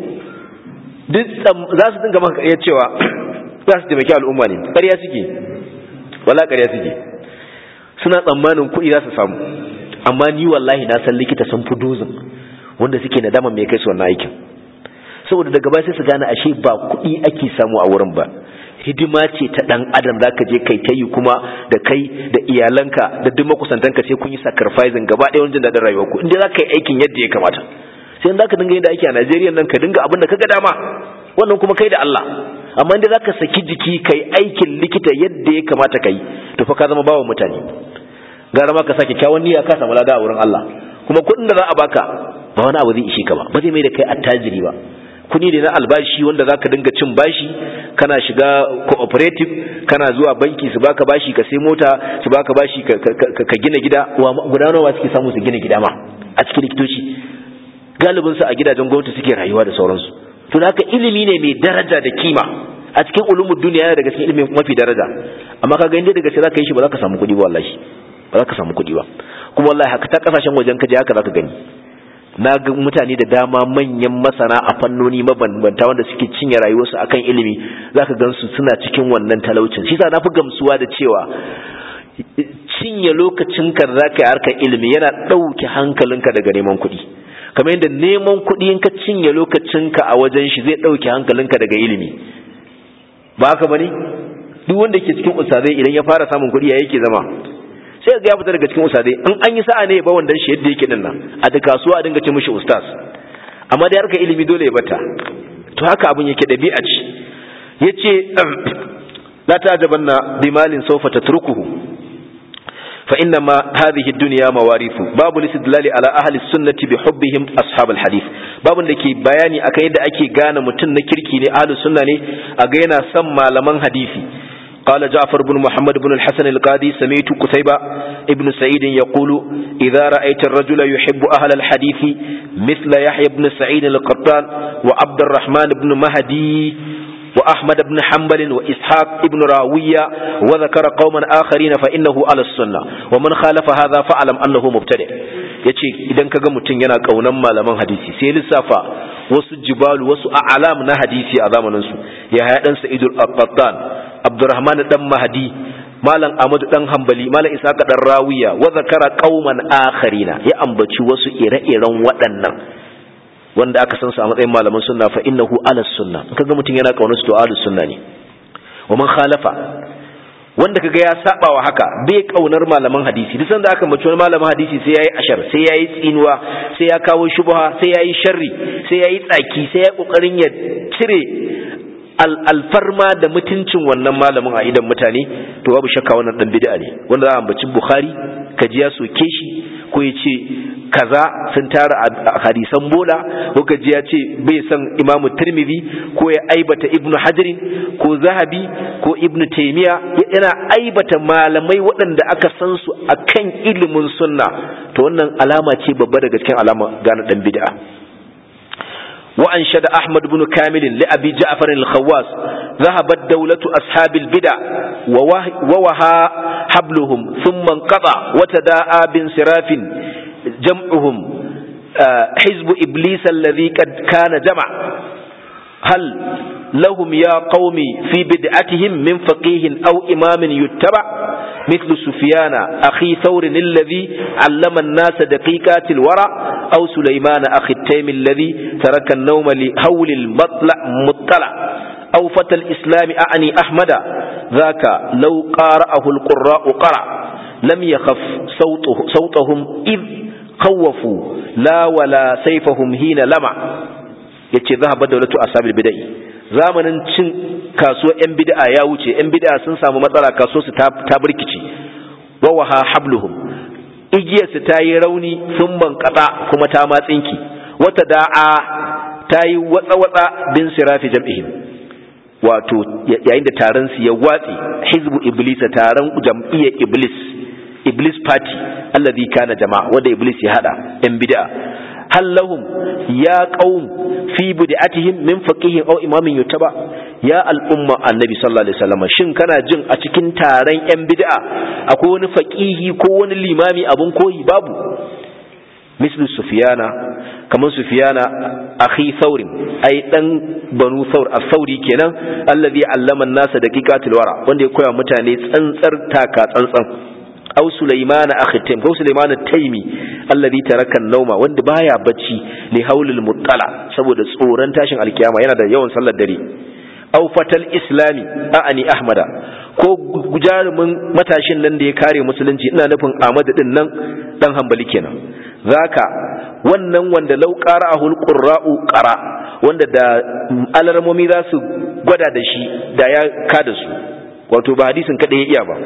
duk za su dinga maka iya cewa za su taimaki al'umma ne ƙarya suke wala ƙarya suke suna tsammanin kuɗi za su samu amma ni wallahi na san likita sun fi dozin wanda suke nadama mai kai su wannan aikin saboda daga baya sai su gane ashe ba kuɗi ake samu a wurin ba hidima ce ta dan adam zaka je kai ta yi kuma da kai da iyalanka da duk makusantanka sai kun yi sacrificing gaba ɗaya wajen daɗin rayuwar ku inda zaka yi aikin yadda ya kamata sai in zaka dinga yin da aiki a Najeriya nan ka dinga abin da kaga dama wannan kuma kai da Allah amma inda zaka saki jiki kai aikin likita yadda ya kamata kai to fa ka zama bawan mutane gara ma ka sake kyawun niyya ka samu lada a wurin Allah kuma kuɗin da za a baka ba wani abu zai ishe ka ba ba zai mai da kai attajiri ba kudi ne na albashi wanda zaka dinga cin bashi kana shiga cooperative kana zuwa banki su baka bashi ka sai mota su baka bashi ka gina gida guda nawa suke samu su gina gida ma a cikin likitoci galibin su a gidajen gwamnati suke rayuwa da sauransu to haka ilimi ne mai daraja da kima a cikin ulumul duniya yana daga cikin ilimin mafi daraja amma kaga inda daga ce zaka yi shi ba za ka samu kudi ba wallahi ba za ka samu kuɗi ba kuma wallahi haka ta kasashen wajen ka je haka za ka gani na ga mutane da dama manyan masana a fannoni mabambanta wanda suke cinye rayuwarsu akan ilimi za ka gansu suna cikin wannan talaucin shi sa na fi gamsuwa da cewa cinye lokacinka da za ka yi harkar ilimi yana ɗauke hankalinka daga neman kuɗi kamar yadda neman kuɗi in ka cinye lokacinka a wajen shi zai ɗauke hankalinka daga ilimi ba haka bane duk wanda ke cikin ustazai idan ya fara samun kuɗi ya yake zama sai ga ya fita daga cikin ustazai in an yi sa'a ne ba wandan shi yadda yake dinnan a da kasuwa a dinga ce mishi ustaz amma dai harkar ilimi dole ya bata to haka abin yake dabi'a ce yace la ta'jabanna bimalin sawfa tatrukuhu fa inna ma hadhihi ad-dunya mawarithu babu listidlali ala ahli sunnati bi hubbihim ashab al-hadith babu da ke bayani akan yadda ake gane mutum na kirki ne ahli sunna ne a ga yana son malaman hadisi قال جعفر بن محمد بن الحسن القاضي سمعت قتيبة ابن سعيد يقول إذا رأيت الرجل يحب أهل الحديث مثل يحيى بن سعيد القطان وعبد الرحمن بن مهدي وأحمد بن حنبل وإسحاق بن راوية وذكر قوما آخرين فإنه على السنة ومن خالف هذا فعلم أنه مبتدع yace idan kaga mutum yana kaunan malaman hadisi sai lissafa wasu jibalu wasu a'lam na hadisi a zamanin su ya haya dan sa'idul qattan abdurrahman dan mahdi malam ahmad dan hanbali malam isaka dan rawiya wa zakara qauman akharina ya ambaci wasu ire-iren waɗannan wanda aka san su a matsayin malaman sunna fa innahu ala sunna kaga mutum yana kaunar su to ala sunna ne wa man khalafa wanda kaga ya saba wa haka bai kaunar malaman hadisi duk sanda aka mace wani malaman hadisi sai yayi ashar sai yayi tsinuwa sai ya kawo shubha sai yayi sharri sai yayi tsaki sai ya kokarin ya cire alfarma da mutuncin wannan malamin a idan mutane to babu shakka wannan dan bid'a ne wanda za a ambaci bukhari kaji ya soke shi ko ya ce kaza sun tara a hadisan bola ko kaji ya ce bai san imamu tirmidhi ko ya aibata ibnu hajarin ko zahabi ko ibnu taymiya yana aibata malamai waɗanda aka san su akan ilimin sunna to wannan alama ce babba daga cikin alama gane dan bid'a وأنشد أحمد بن كامل لأبي جعفر الخواس ذهبت دولة أصحاب البدع ووها حبلهم ثم انقطع وتداعى بانصراف جمعهم حزب إبليس الذي قد كان جمع هل لهم يا قوم في بدعتهم من فقيه أو إمام يتبع مثل سفيان أخي ثور الذي علم الناس دقيقات الورع أو سليمان أخي التيم الذي ترك النوم لهول المطلع مطلع أو فتى الإسلام أعني أحمد ذاك لو قارأه القراء قرع لم يخف صوته صوتهم إذ خوفوا لا ولا سيفهم حين لمع yace zahaba dawlatu asabil bid'ah zamanin cin kasuwa yan bid'a ya wuce yan bid'a sun samu matsala kasuwa su ta burkici wa waha habluhum igiyar su ta yi rauni sun bankata kuma ta matsinki wata da'a ta yi watsa watsa bin sirafi jam'ihim wato yayin da taron su ya watsi hizbu iblis taron jam'iyyar iblis iblis party alladhi kana jama'a wanda iblis ya hada yan bid'a hal lahum ya qaum fi bid'atihim min faqihin aw imamin yutaba ya al'umma annabi sallallahu alaihi wasallam shin kana jin a cikin taron yan bid'a akwai wani faqihi ko wani limami abun koyi babu mislu sufyana kaman sufyana akhi thawrin ai dan banu thawr as-sauri kenan allazi allama an-nasa daqiqatul wara wanda ya koya mutane tsantsar taka tsantsan aw Sulaiman akhi Taym ko Sulaiman at-Taymi alladhi taraka an-nawma wanda baya bacci li haulil muttala saboda tsoron tashin alkiyama yana da yawan sallar dare aw fatal islami a'ani ahmada ko jarumin matashin nan da ya kare musulunci ina nufin Ahmad din nan dan hambali kenan zaka wannan wanda law qara'ahu al-qurra'u qara wanda da alarmomi za su gwada da shi da ya kada su wato ba hadisin kada ya iya ba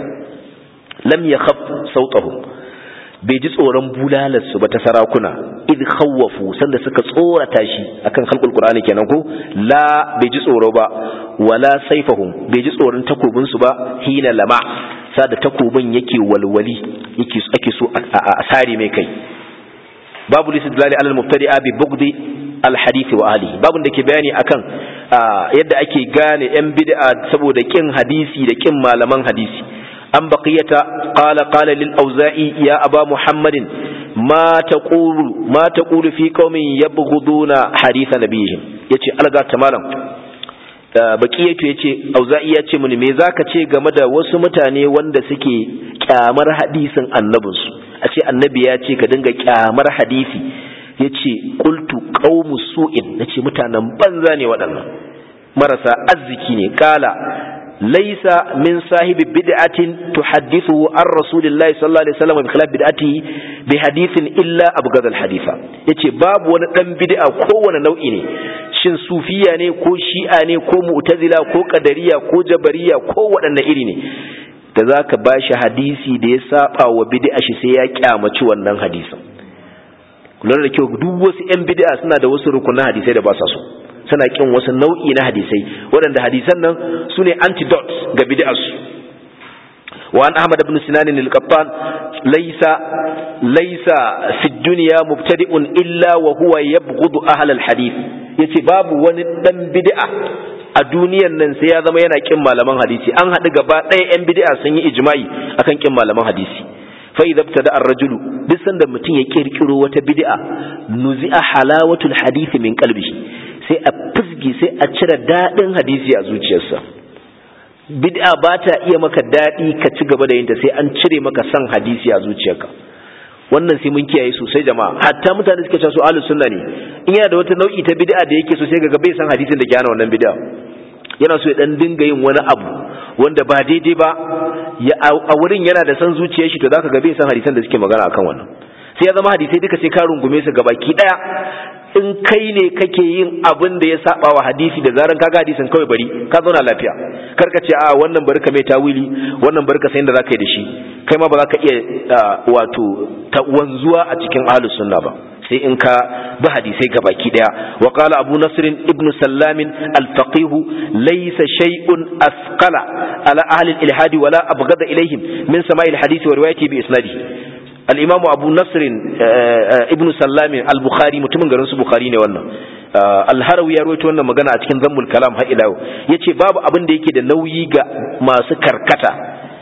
lam ya khaf sautahum bai ji tsoron bulalarsu ba ta sarakuna id khawwafu sanda suka tsorata shi akan khalqul qur'ani kenan ko la bai ji tsoro ba wala saifahum bai ji tsoron takobin su ba hina lama sada takobin yake walwali yake ake so a sare mai kai babu lisidlali alal mubtadi'a bi bugdi al hadith wa ahlihi babun da ke bayani akan yadda ake gane yan bid'a saboda kin hadisi da kin malaman hadisi an baqiyata qala qala lil auza'i ya aba muhammadin ma taqulu ma taqulu fi qaumin yabghuduna hadith nabiyihim yace alga ta malam baqiyatu yace auza'i yace mini me zaka ce game da wasu mutane wanda suke kyamar hadisin annabinsu a ce annabi ya ce ka dinga kyamar hadisi yace qultu qaumu su'in nace mutanen banza ne waɗannan marasa arziki ne kala laisa min sahibi bid'atin tuhaddithu an rasulillahi sallallahu alaihi wasallam bi khilaf bid'atihi bi hadithin illa abghad al haditha yace babu wani dan bid'a kowane nau'i ne shin sufiya ne ko shi'a ne ko mu'tazila ko qadariya ko jabariya ko waɗanne iri ne da zaka bashi hadisi da ya saba wa bid'a shi sai ya kyamaci wannan hadisin kula da kyau duk wasu yan bid'a suna da wasu rukunan hadisai da ba sa so suna kin wasu nau'i na hadisai waɗanda hadisan nan su ne antidotes ga bid'arsu wa an ahmad ibn sinan al-qattan laysa laysa fi dunya mubtadi'un illa wa huwa yabghudu ahl al-hadith yace babu wani dan bid'a a duniyan nan sai ya zama yana kin malaman hadisi an haɗu gaba ɗaya yan bid'a sun yi ijma'i akan kin malaman hadisi fa idza ibtada ar-rajulu duk sanda mutum ya kirkiro wata bid'a nuzi'a halawatul hadisi min qalbihi sai a fizgi sai a cire daɗin hadisi a zuciyarsa bid'a ba ta iya maka daɗi ka ci gaba da yinta sai an cire maka san hadisi a zuciyarka wannan sai mun kiyaye sosai jama'a hatta mutane suke cewa su ahlus sunna ne in yana da wata nau'i ta bid'a da yake so sai ga bai san hadisin da ke hana wannan bid'a yana so ya dan dinga yin wani abu wanda ba daidai ba ya a wurin yana da san zuciyar shi to zaka ga bai san hadisan da suke magana akan wannan sai ya zama hadisai duka sai ka rungume su gabaki daya in kai ne kake yin abin da ya saba wa hadisi da zaran kaga hadisin kawai bari ka zauna lafiya kar ka ce a wannan bari ka mai tawili wannan bari ka san da zaka yi da shi kai ma ba za ka iya wato ta wanzuwa a cikin ahlus sunna ba sai in ka bi hadisai gabaki daya wa qala abu nasr ibn sallam al faqih laysa shay'un asqala ala ahli al ilhad wala abghada ilayhim min sama'i al hadith wa riwayati bi isnadihi al'imamu abu nasirin ibn sallami al-bukhari mutumin garin su bukhari ne wannan alharawi ya rawaito wannan magana a cikin zammul kalam har ila ya ce babu abin da yake da nauyi ga masu karkata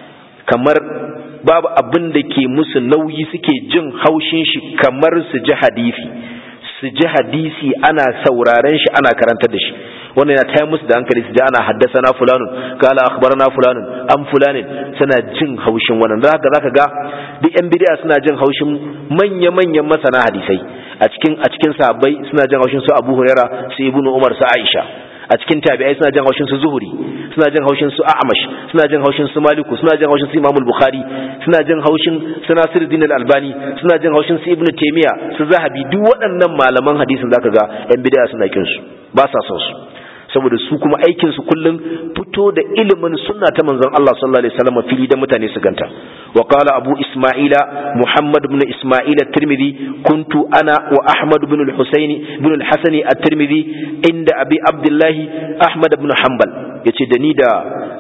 kamar babu abin da ke musu nauyi suke jin haushin shi kamar su ji hadisi su ji hadisi ana sauraren shi ana karantar da shi wannan yana taya musu da hankali su ji ana haddasa na fulanun kala akhbarana fulanun an fulanin suna jin haushin wannan da haka zaka ga duk yan bid'a suna jin haushin manya manyan masana hadisai a cikin a cikin sahabbai suna jin haushin su Abu Huraira su Ibnu Umar su Aisha a cikin tabi'ai suna jin haushin su Zuhuri suna jin haushin su A'mash suna jin haushin su Maliku suna jin haushin su Imam Bukhari suna jin haushin su Nasiruddin Al-Albani suna jin haushin su Ibn Taymiyyah su Zahabi duk waɗannan malaman hadisin zaka ga yan bid'a suna kin su ba sa son su saboda su kuma aikin su kullum fito da ilimin sunna ta manzon Allah sallallahu alaihi wasallam fili da mutane su ganta wa qala abu isma'ila muhammad ibn isma'ila at-tirmidhi kuntu ana wa ahmad ibn al-husayn ibn al-hasan at-tirmidhi inda abi abdullah ahmad ibn hanbal yace da ni da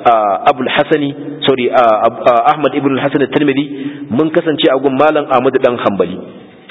abu al-hasani sorry ahmad ibn al-hasan at-tirmidhi mun kasance a gun malam ahmad dan hanbali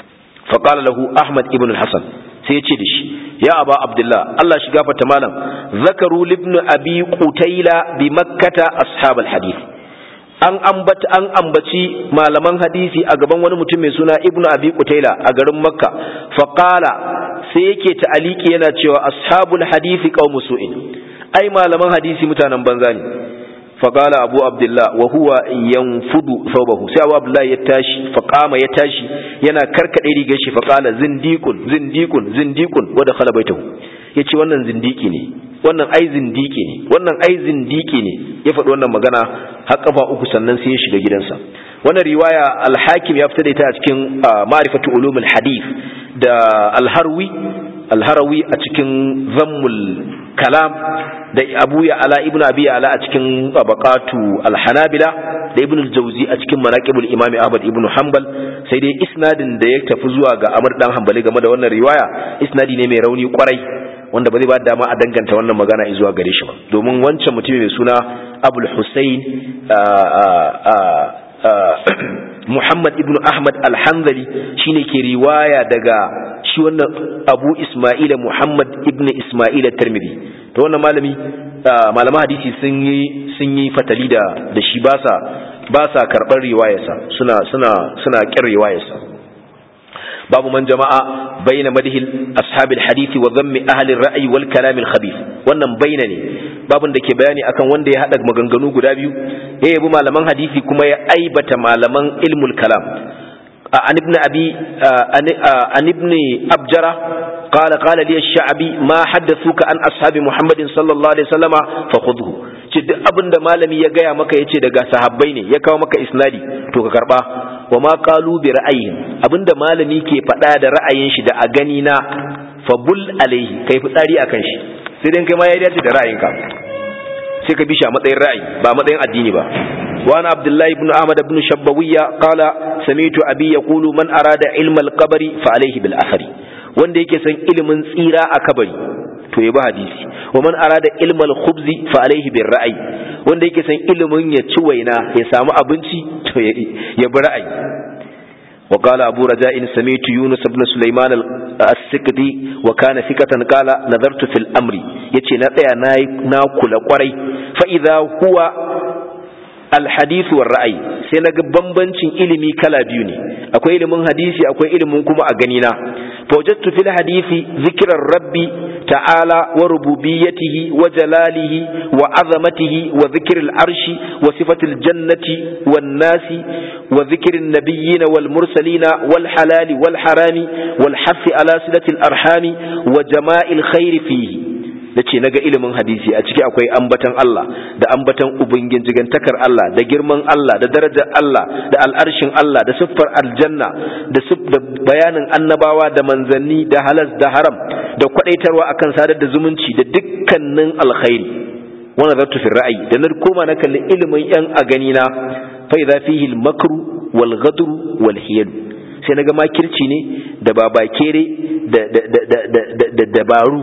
fa qala lahu ahmad ibn al-hasan sai ya ce da shi ya aba abdullah Allah shi gafarta malam zakaru libn abi qutaila bi makkata ashab hadith an ambata an ambaci malaman hadisi a gaban wani mutum mai suna ibnu abi qutaila a garin makka fa qala sai yake ta'aliki yana cewa ashabul hadisi qaumu su'in ai malaman hadisi mutanen banza ne فقال أبو عبد الله وهو ينفض ثوبه سي أبو عبد الله يتاشي فقام يتاشي ينا كركد إيدي جيشي فقال زنديق زنديق زنديق ودخل بيته yace wannan zindiki ne wannan ai zindiki ne wannan ai zindiki ne ya faɗi wannan magana har kafa uku sannan sai ya shiga gidansa wannan riwaya al-hakim ya fita da ita a cikin ma'rifatu ulumul hadith da al-harwi al-harawi a cikin zammul kalam da abu ya ala ibnu abi ala a cikin tabaqatu al-hanabila da ibnu al-jawzi a cikin manaqibul imam ahmad ibnu hanbal sai dai isnadin da ya tafi zuwa ga amr dan hanbali game da wannan riwaya isnadi ne mai rauni kwarai wanda ba zai ba dama a danganta wannan magana zuwa gare shi ba domin wancan mutumin mai suna abul husayn Muhammad ibn Ahmad al-Hanzali shine ke riwaya daga shi wannan Abu Isma'ila Muhammad ibn Isma'ila Tirmidhi to wannan malami malaman hadisi sun yi sun yi fatali da da shi ba sa ba sa karɓar riwayarsa suna suna suna ƙin riwayarsa babu man jama'a baina madhil ashabil hadisi wa dhammi ahli ar-ra'yi wal kalam al-khabith wannan baina ne babun da ke bayani akan wanda ya hada maganganu guda biyu ya yabi malaman hadisi kuma ya aibata malaman ilmul kalam an ibn abi an ibn abjara قال قال لي الشعبي ما حدثوك عن أصحاب محمد صلى الله عليه وسلم فخذه ce duk abin da malami ya gaya maka yace daga sahabbai ne ya kawo maka isnadi to ka karba wa ma qalu bi ra'ayin abinda malami ke faɗa da ra'ayin shi da a gani na fabul alaihi kai fitsari akan shi sai dai kai ma ya dace da ra'ayinka sai ka bi shi a matsayin ra'ayi ba matsayin addini ba وعن عبد الله بن أحمد بن شبوية قال سمعت أبي يقول من أراد علم القبر فعليه بالأثر wanda yake san ilimin tsira a kabari to ya bi hadisi wa man arada ilmal khubzi fa alaihi bir ra'ayi wanda yake san ilimin ya ci waina ya samu abinci to ya bi ra'ayi wa qala abu raja'in sami'tu yunus ibn sulaiman as-sikdi wa kana fikatan qala nadartu fil amri yace na tsaya na kula kwarai fa idha huwa alhadith war ra'ayi sai naga bambancin ilimi kala biyu ne akwai ilimin hadisi akwai ilimin kuma a gani na fawjadtu fil hadisi zikrar rabbi ta'ala wa rububiyyatihi wa jalalihi wa azamatihi wa dhikril arshi wa sifatil jannati wan nasi wa dhikrin nabiyyin wal mursalin wal halali wal harami wal hafi ala silatil arhami wa jama'il khairi fihi da ce naga ilimin hadisi a ciki akwai ambatan Allah da ambatan ubangijintakar Allah da girman Allah da darajar Allah da al'arshin Allah da siffar aljanna da bayanin annabawa da manzanni da halas da haram da kwadaitarwa akan sadar da zumunci da dukkanin alkhairi wannan zartu fi ra'ayi da na koma na kalli ilimin yan a gani na fa idza fihi al-makru wal ghadru wal hiyal sai naga makirci ne da babakere da da dabaru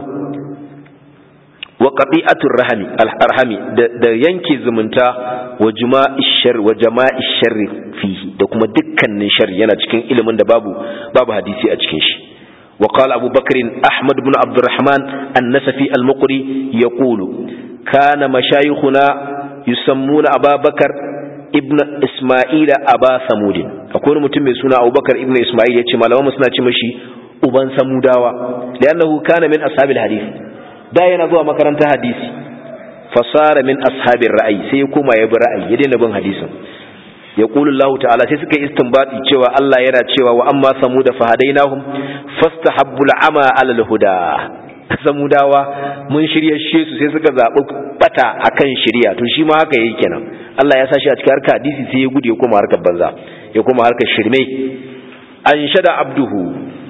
wa qati'atur rahmi al-arhami da yanke zumunta wa juma'ishar wa jama'ishar fihi da kuma dukkanin sharri yana cikin ilimin da babu babu hadisi a cikin shi wa qala Abu Bakr Ahmad ibn Abdurrahman an-Nasafi al-Muqri yaqulu kana mashayikhuna yusammuna Abu Bakar ibn Isma'il Aba Samud akwai mutum mai suna Abu Bakar ibn Isma'il yace malaman suna ce mashi uban Samudawa li'annahu kana min ashabil hadith da yana zuwa makarantar hadisi fasara min ashabin ra'ayi sai ya koma ya bi ra'ayi ya daina bin hadisin ya qulu Allah ta'ala sai suka istinbati cewa Allah yana cewa wa amma samuda fahadainahum fastahabbul ama ala huda samudawa mun shirye shi su sai suka zabi bata akan shirya to shi ma haka yake kenan Allah ya sashi a cikin harkar hadisi sai ya gudu ya koma harkar banza ya koma harkar shirme an shada abduhu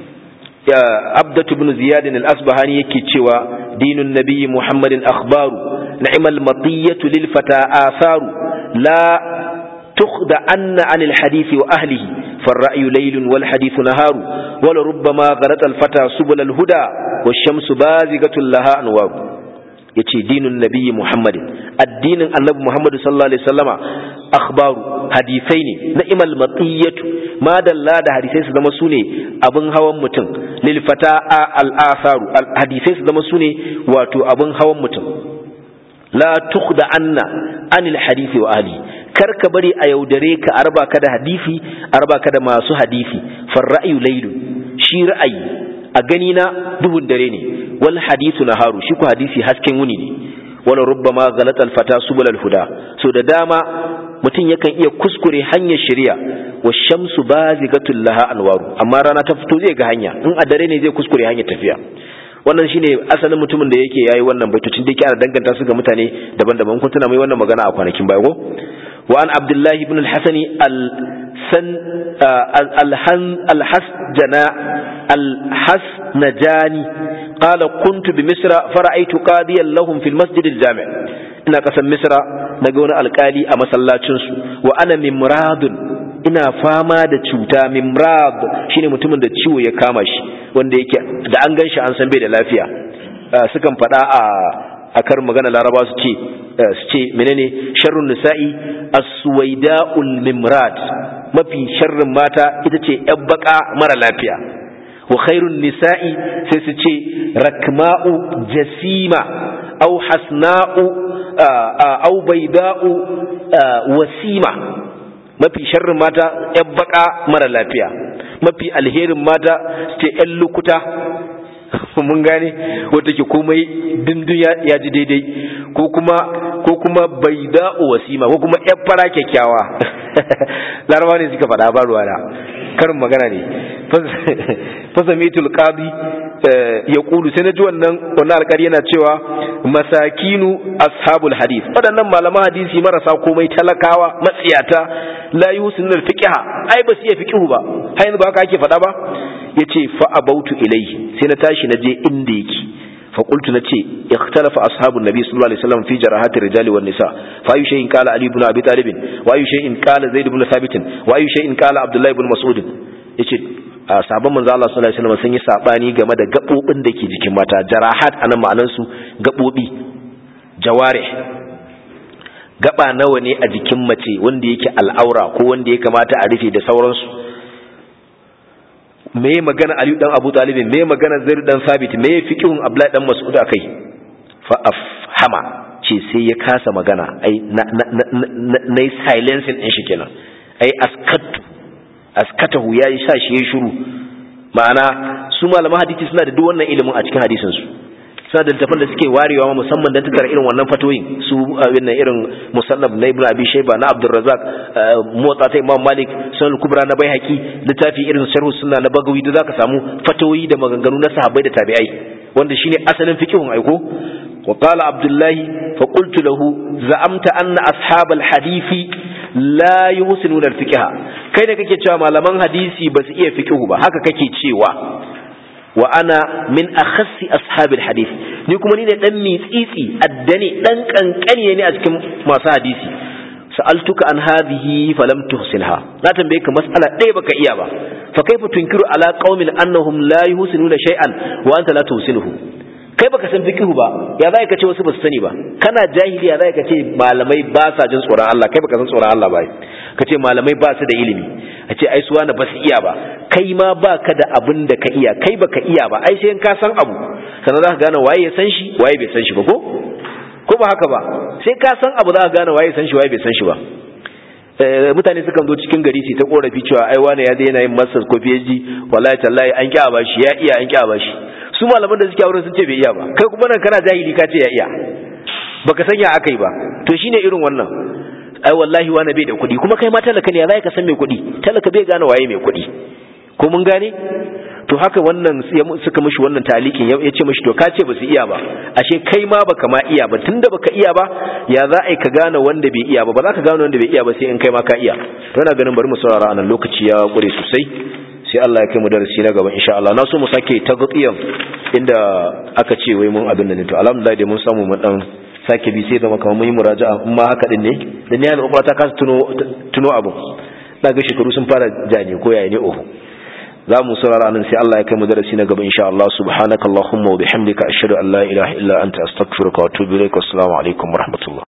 عبدة بن زياد الأصبهاني يكي دين النبي محمد أخبار نعم المطية للفتى آثار لا تخدعن عن الحديث وأهله فالرأي ليل والحديث نهار ولربما غلط الفتى سبل الهدى والشمس بازغة لها أنوار yace dinin nabi Muhammad addinin annabi Muhammad sallallahu alaihi wasallama akhbaru hadisai ne na'imal matiyatu ma dalla da hadisai su zama sune abin hawan mutum lil fata al asaru hadisai su zama sune wato abin hawan mutum la tukhda anna anil hadisi wa ahli kar ka bari a yaudare ka arba ka da hadisi arba ka da masu hadisi far ra'yu laylu shi ra'ayi a gani na duhun dare ne wal hadithu naharu shi ku hadisi hasken wuni ne wala rubbama ghalat al fata subul al huda so da dama mutum yakan iya kuskure hanyar shari'a wa shamsu bazigatul laha anwaru amma rana ta fito zai ga hanya in a dare ne zai kuskure hanyar tafiya wannan shine asalin mutumin da yake yayi wannan baitocin da yake ana danganta su ga mutane daban-daban kun tuna mai wannan magana a kwanakin baya ko wa an abdullahi ibn al-hasani al-san al-hasjana al-hasnajani qala kuntu bi misra fara'aytu qadiyan lahum fil masjid al-jami' ina kasan misra naga wani alkali a masallacin su wa ana mimradun ina fama da cuta mimrad shine mutumin da ciwo ya kama shi wanda yake da an gan shi an san bai da lafiya sukan faɗa a akar magana laraba su ce su ce menene sharrun nisa'i as-suwaida'ul mimrad mafi sharrin mata ita ce yan baka mara lafiya wa khairun nisa'i sai su ce rakma'u jasima au hasna'u au bayda'u wasima mafi sharrin mata yan baka mara lafiya mafi alherin mata su ce yan lukuta mun gane wata ke komai dindin ya ji daidai ko kuma ko kuma bai da'o wasima ko kuma yan fara kyakkyawa larabawa ne suka faɗa ba ruwa da karin magana ne fasamitul qadi ya kulu sai na ji wannan wannan alƙari yana cewa masakinu ashabul hadith waɗannan malaman hadisi marasa komai talakawa matsiyata la yusinul fiqha ai ba su iya fiqhu ba har yanzu ba haka ake faɗa ba yace fa abautu ilayhi sai na tashi na je inda yake فقلت نتي اختلف أصحاب النبي صلى الله عليه وسلم في جراحات الرجال والنساء فأي شيء قال علي بن أبي طالب وأي شيء قال زيد بن ثابت وأي شيء قال عبد الله بن مسعود yace sabon manzo Allah sallallahu alaihi wasallam sun yi sabani game da gabobin da ke jikin mata jarahat anan ma'anar su gabobi jawarih gaba nawa ne a jikin mace wanda yake al'aura ko wanda ya kamata a rufe da sauransu me magana Aliyu dan Abu Talib me magana Zaid dan Sabit me fiqhun Abdullah dan Mas'ud akai fa afhama ce sai ya kasa magana ai na na silencing din shi kenan ai askatu askatahu ya yi sa shi ya shiru ma'ana su malaman hadisi suna da duk wannan ilimin a cikin hadisin su suna da littafin da suke warewa ma musamman don tattara irin wannan fatoyin su abin irin musannab na ibnu abi shayba na abdurrazzaq motsa ta imam malik sunan kubra na baihaqi littafi irin sharh sunna na bagawi da zaka samu fatoyi da maganganu na sahabbai da tabi'ai wanda shine asalin fiqhun aiko wa qala abdullahi fa qultu lahu za'amta anna ashabal hadisi la yuhsinuna al-fiqha kai da kake cewa malaman hadisi ba su iya fiqhu ba haka kake cewa wa ana min akhassi ashabil hadith ni kuma ni ne dan mitsitsi addane dan kankane ne a cikin masu hadisi sa'altuka an hadhihi falam tuhsinha na tambaye ka mas'ala ɗaya baka iya ba fa kaifa tunkiru ala qaumin annahum la yuhsinuna shay'an wa anta la tuhsinuhu kai baka san fiqhu ba ya za ka ce wasu basu sani ba kana jahili ya za ka ce malamai ba sa jin tsoron Allah kai baka san tsoron Allah ba ka ce malamai ba su da ilimi a ce ai suwa na ba su iya ba kai ma ba ka da abin da ka iya kai baka iya ba ai sai ka san abu sannan za ka gane waye ya san shi waye bai san shi ba ko ko ba haka ba sai ka san abu za ka gane waye ya san shi waye bai san shi ba mutane sukan zo cikin gari su ta korafi cewa ai wani ya daina yin masters ko PhD wallahi tallahi an ki a bashi ya iya an ki a bashi su malaman da suke wurin sun ce bai iya ba kai kuma nan kana jahili ka ce ya iya baka san ya akai ba to shine irin wannan ai wallahi wani bai da kuɗi kuma kai ma talaka ne ya za ka san mai kuɗi talaka bai gane waye mai kuɗi ko mun gane to haka wannan suka mishi wannan talikin ya ce mishi to ka ce ba su iya ba ashe kai ma baka ma iya ba tunda baka iya ba ya za a yi ka gane wanda bai iya ba ba za ka gane wanda bai iya ba sai in kai ma ka iya to ina ganin bari mu saurara anan lokaci ya kure sosai sai Allah ya kai mu darasi na gaba insha Allah na so mu sake tagqiyan inda aka ce wai mun abin da ne to alhamdulillah dai mun samu mu dan sake bi sai zama kamar mun yi muraja'a in ma haka din ne da ni al'umma ta kasa tuno tuno abu na ga shekaru sun fara jani ko yaya ne oho za mu saurara nan sai Allah ya kai mu darasi na gaba insha Allah subhanakallahumma wa bihamdika ashhadu an la ilaha illa anta astaghfiruka wa atubu ilaik assalamu alaikum wa rahmatullah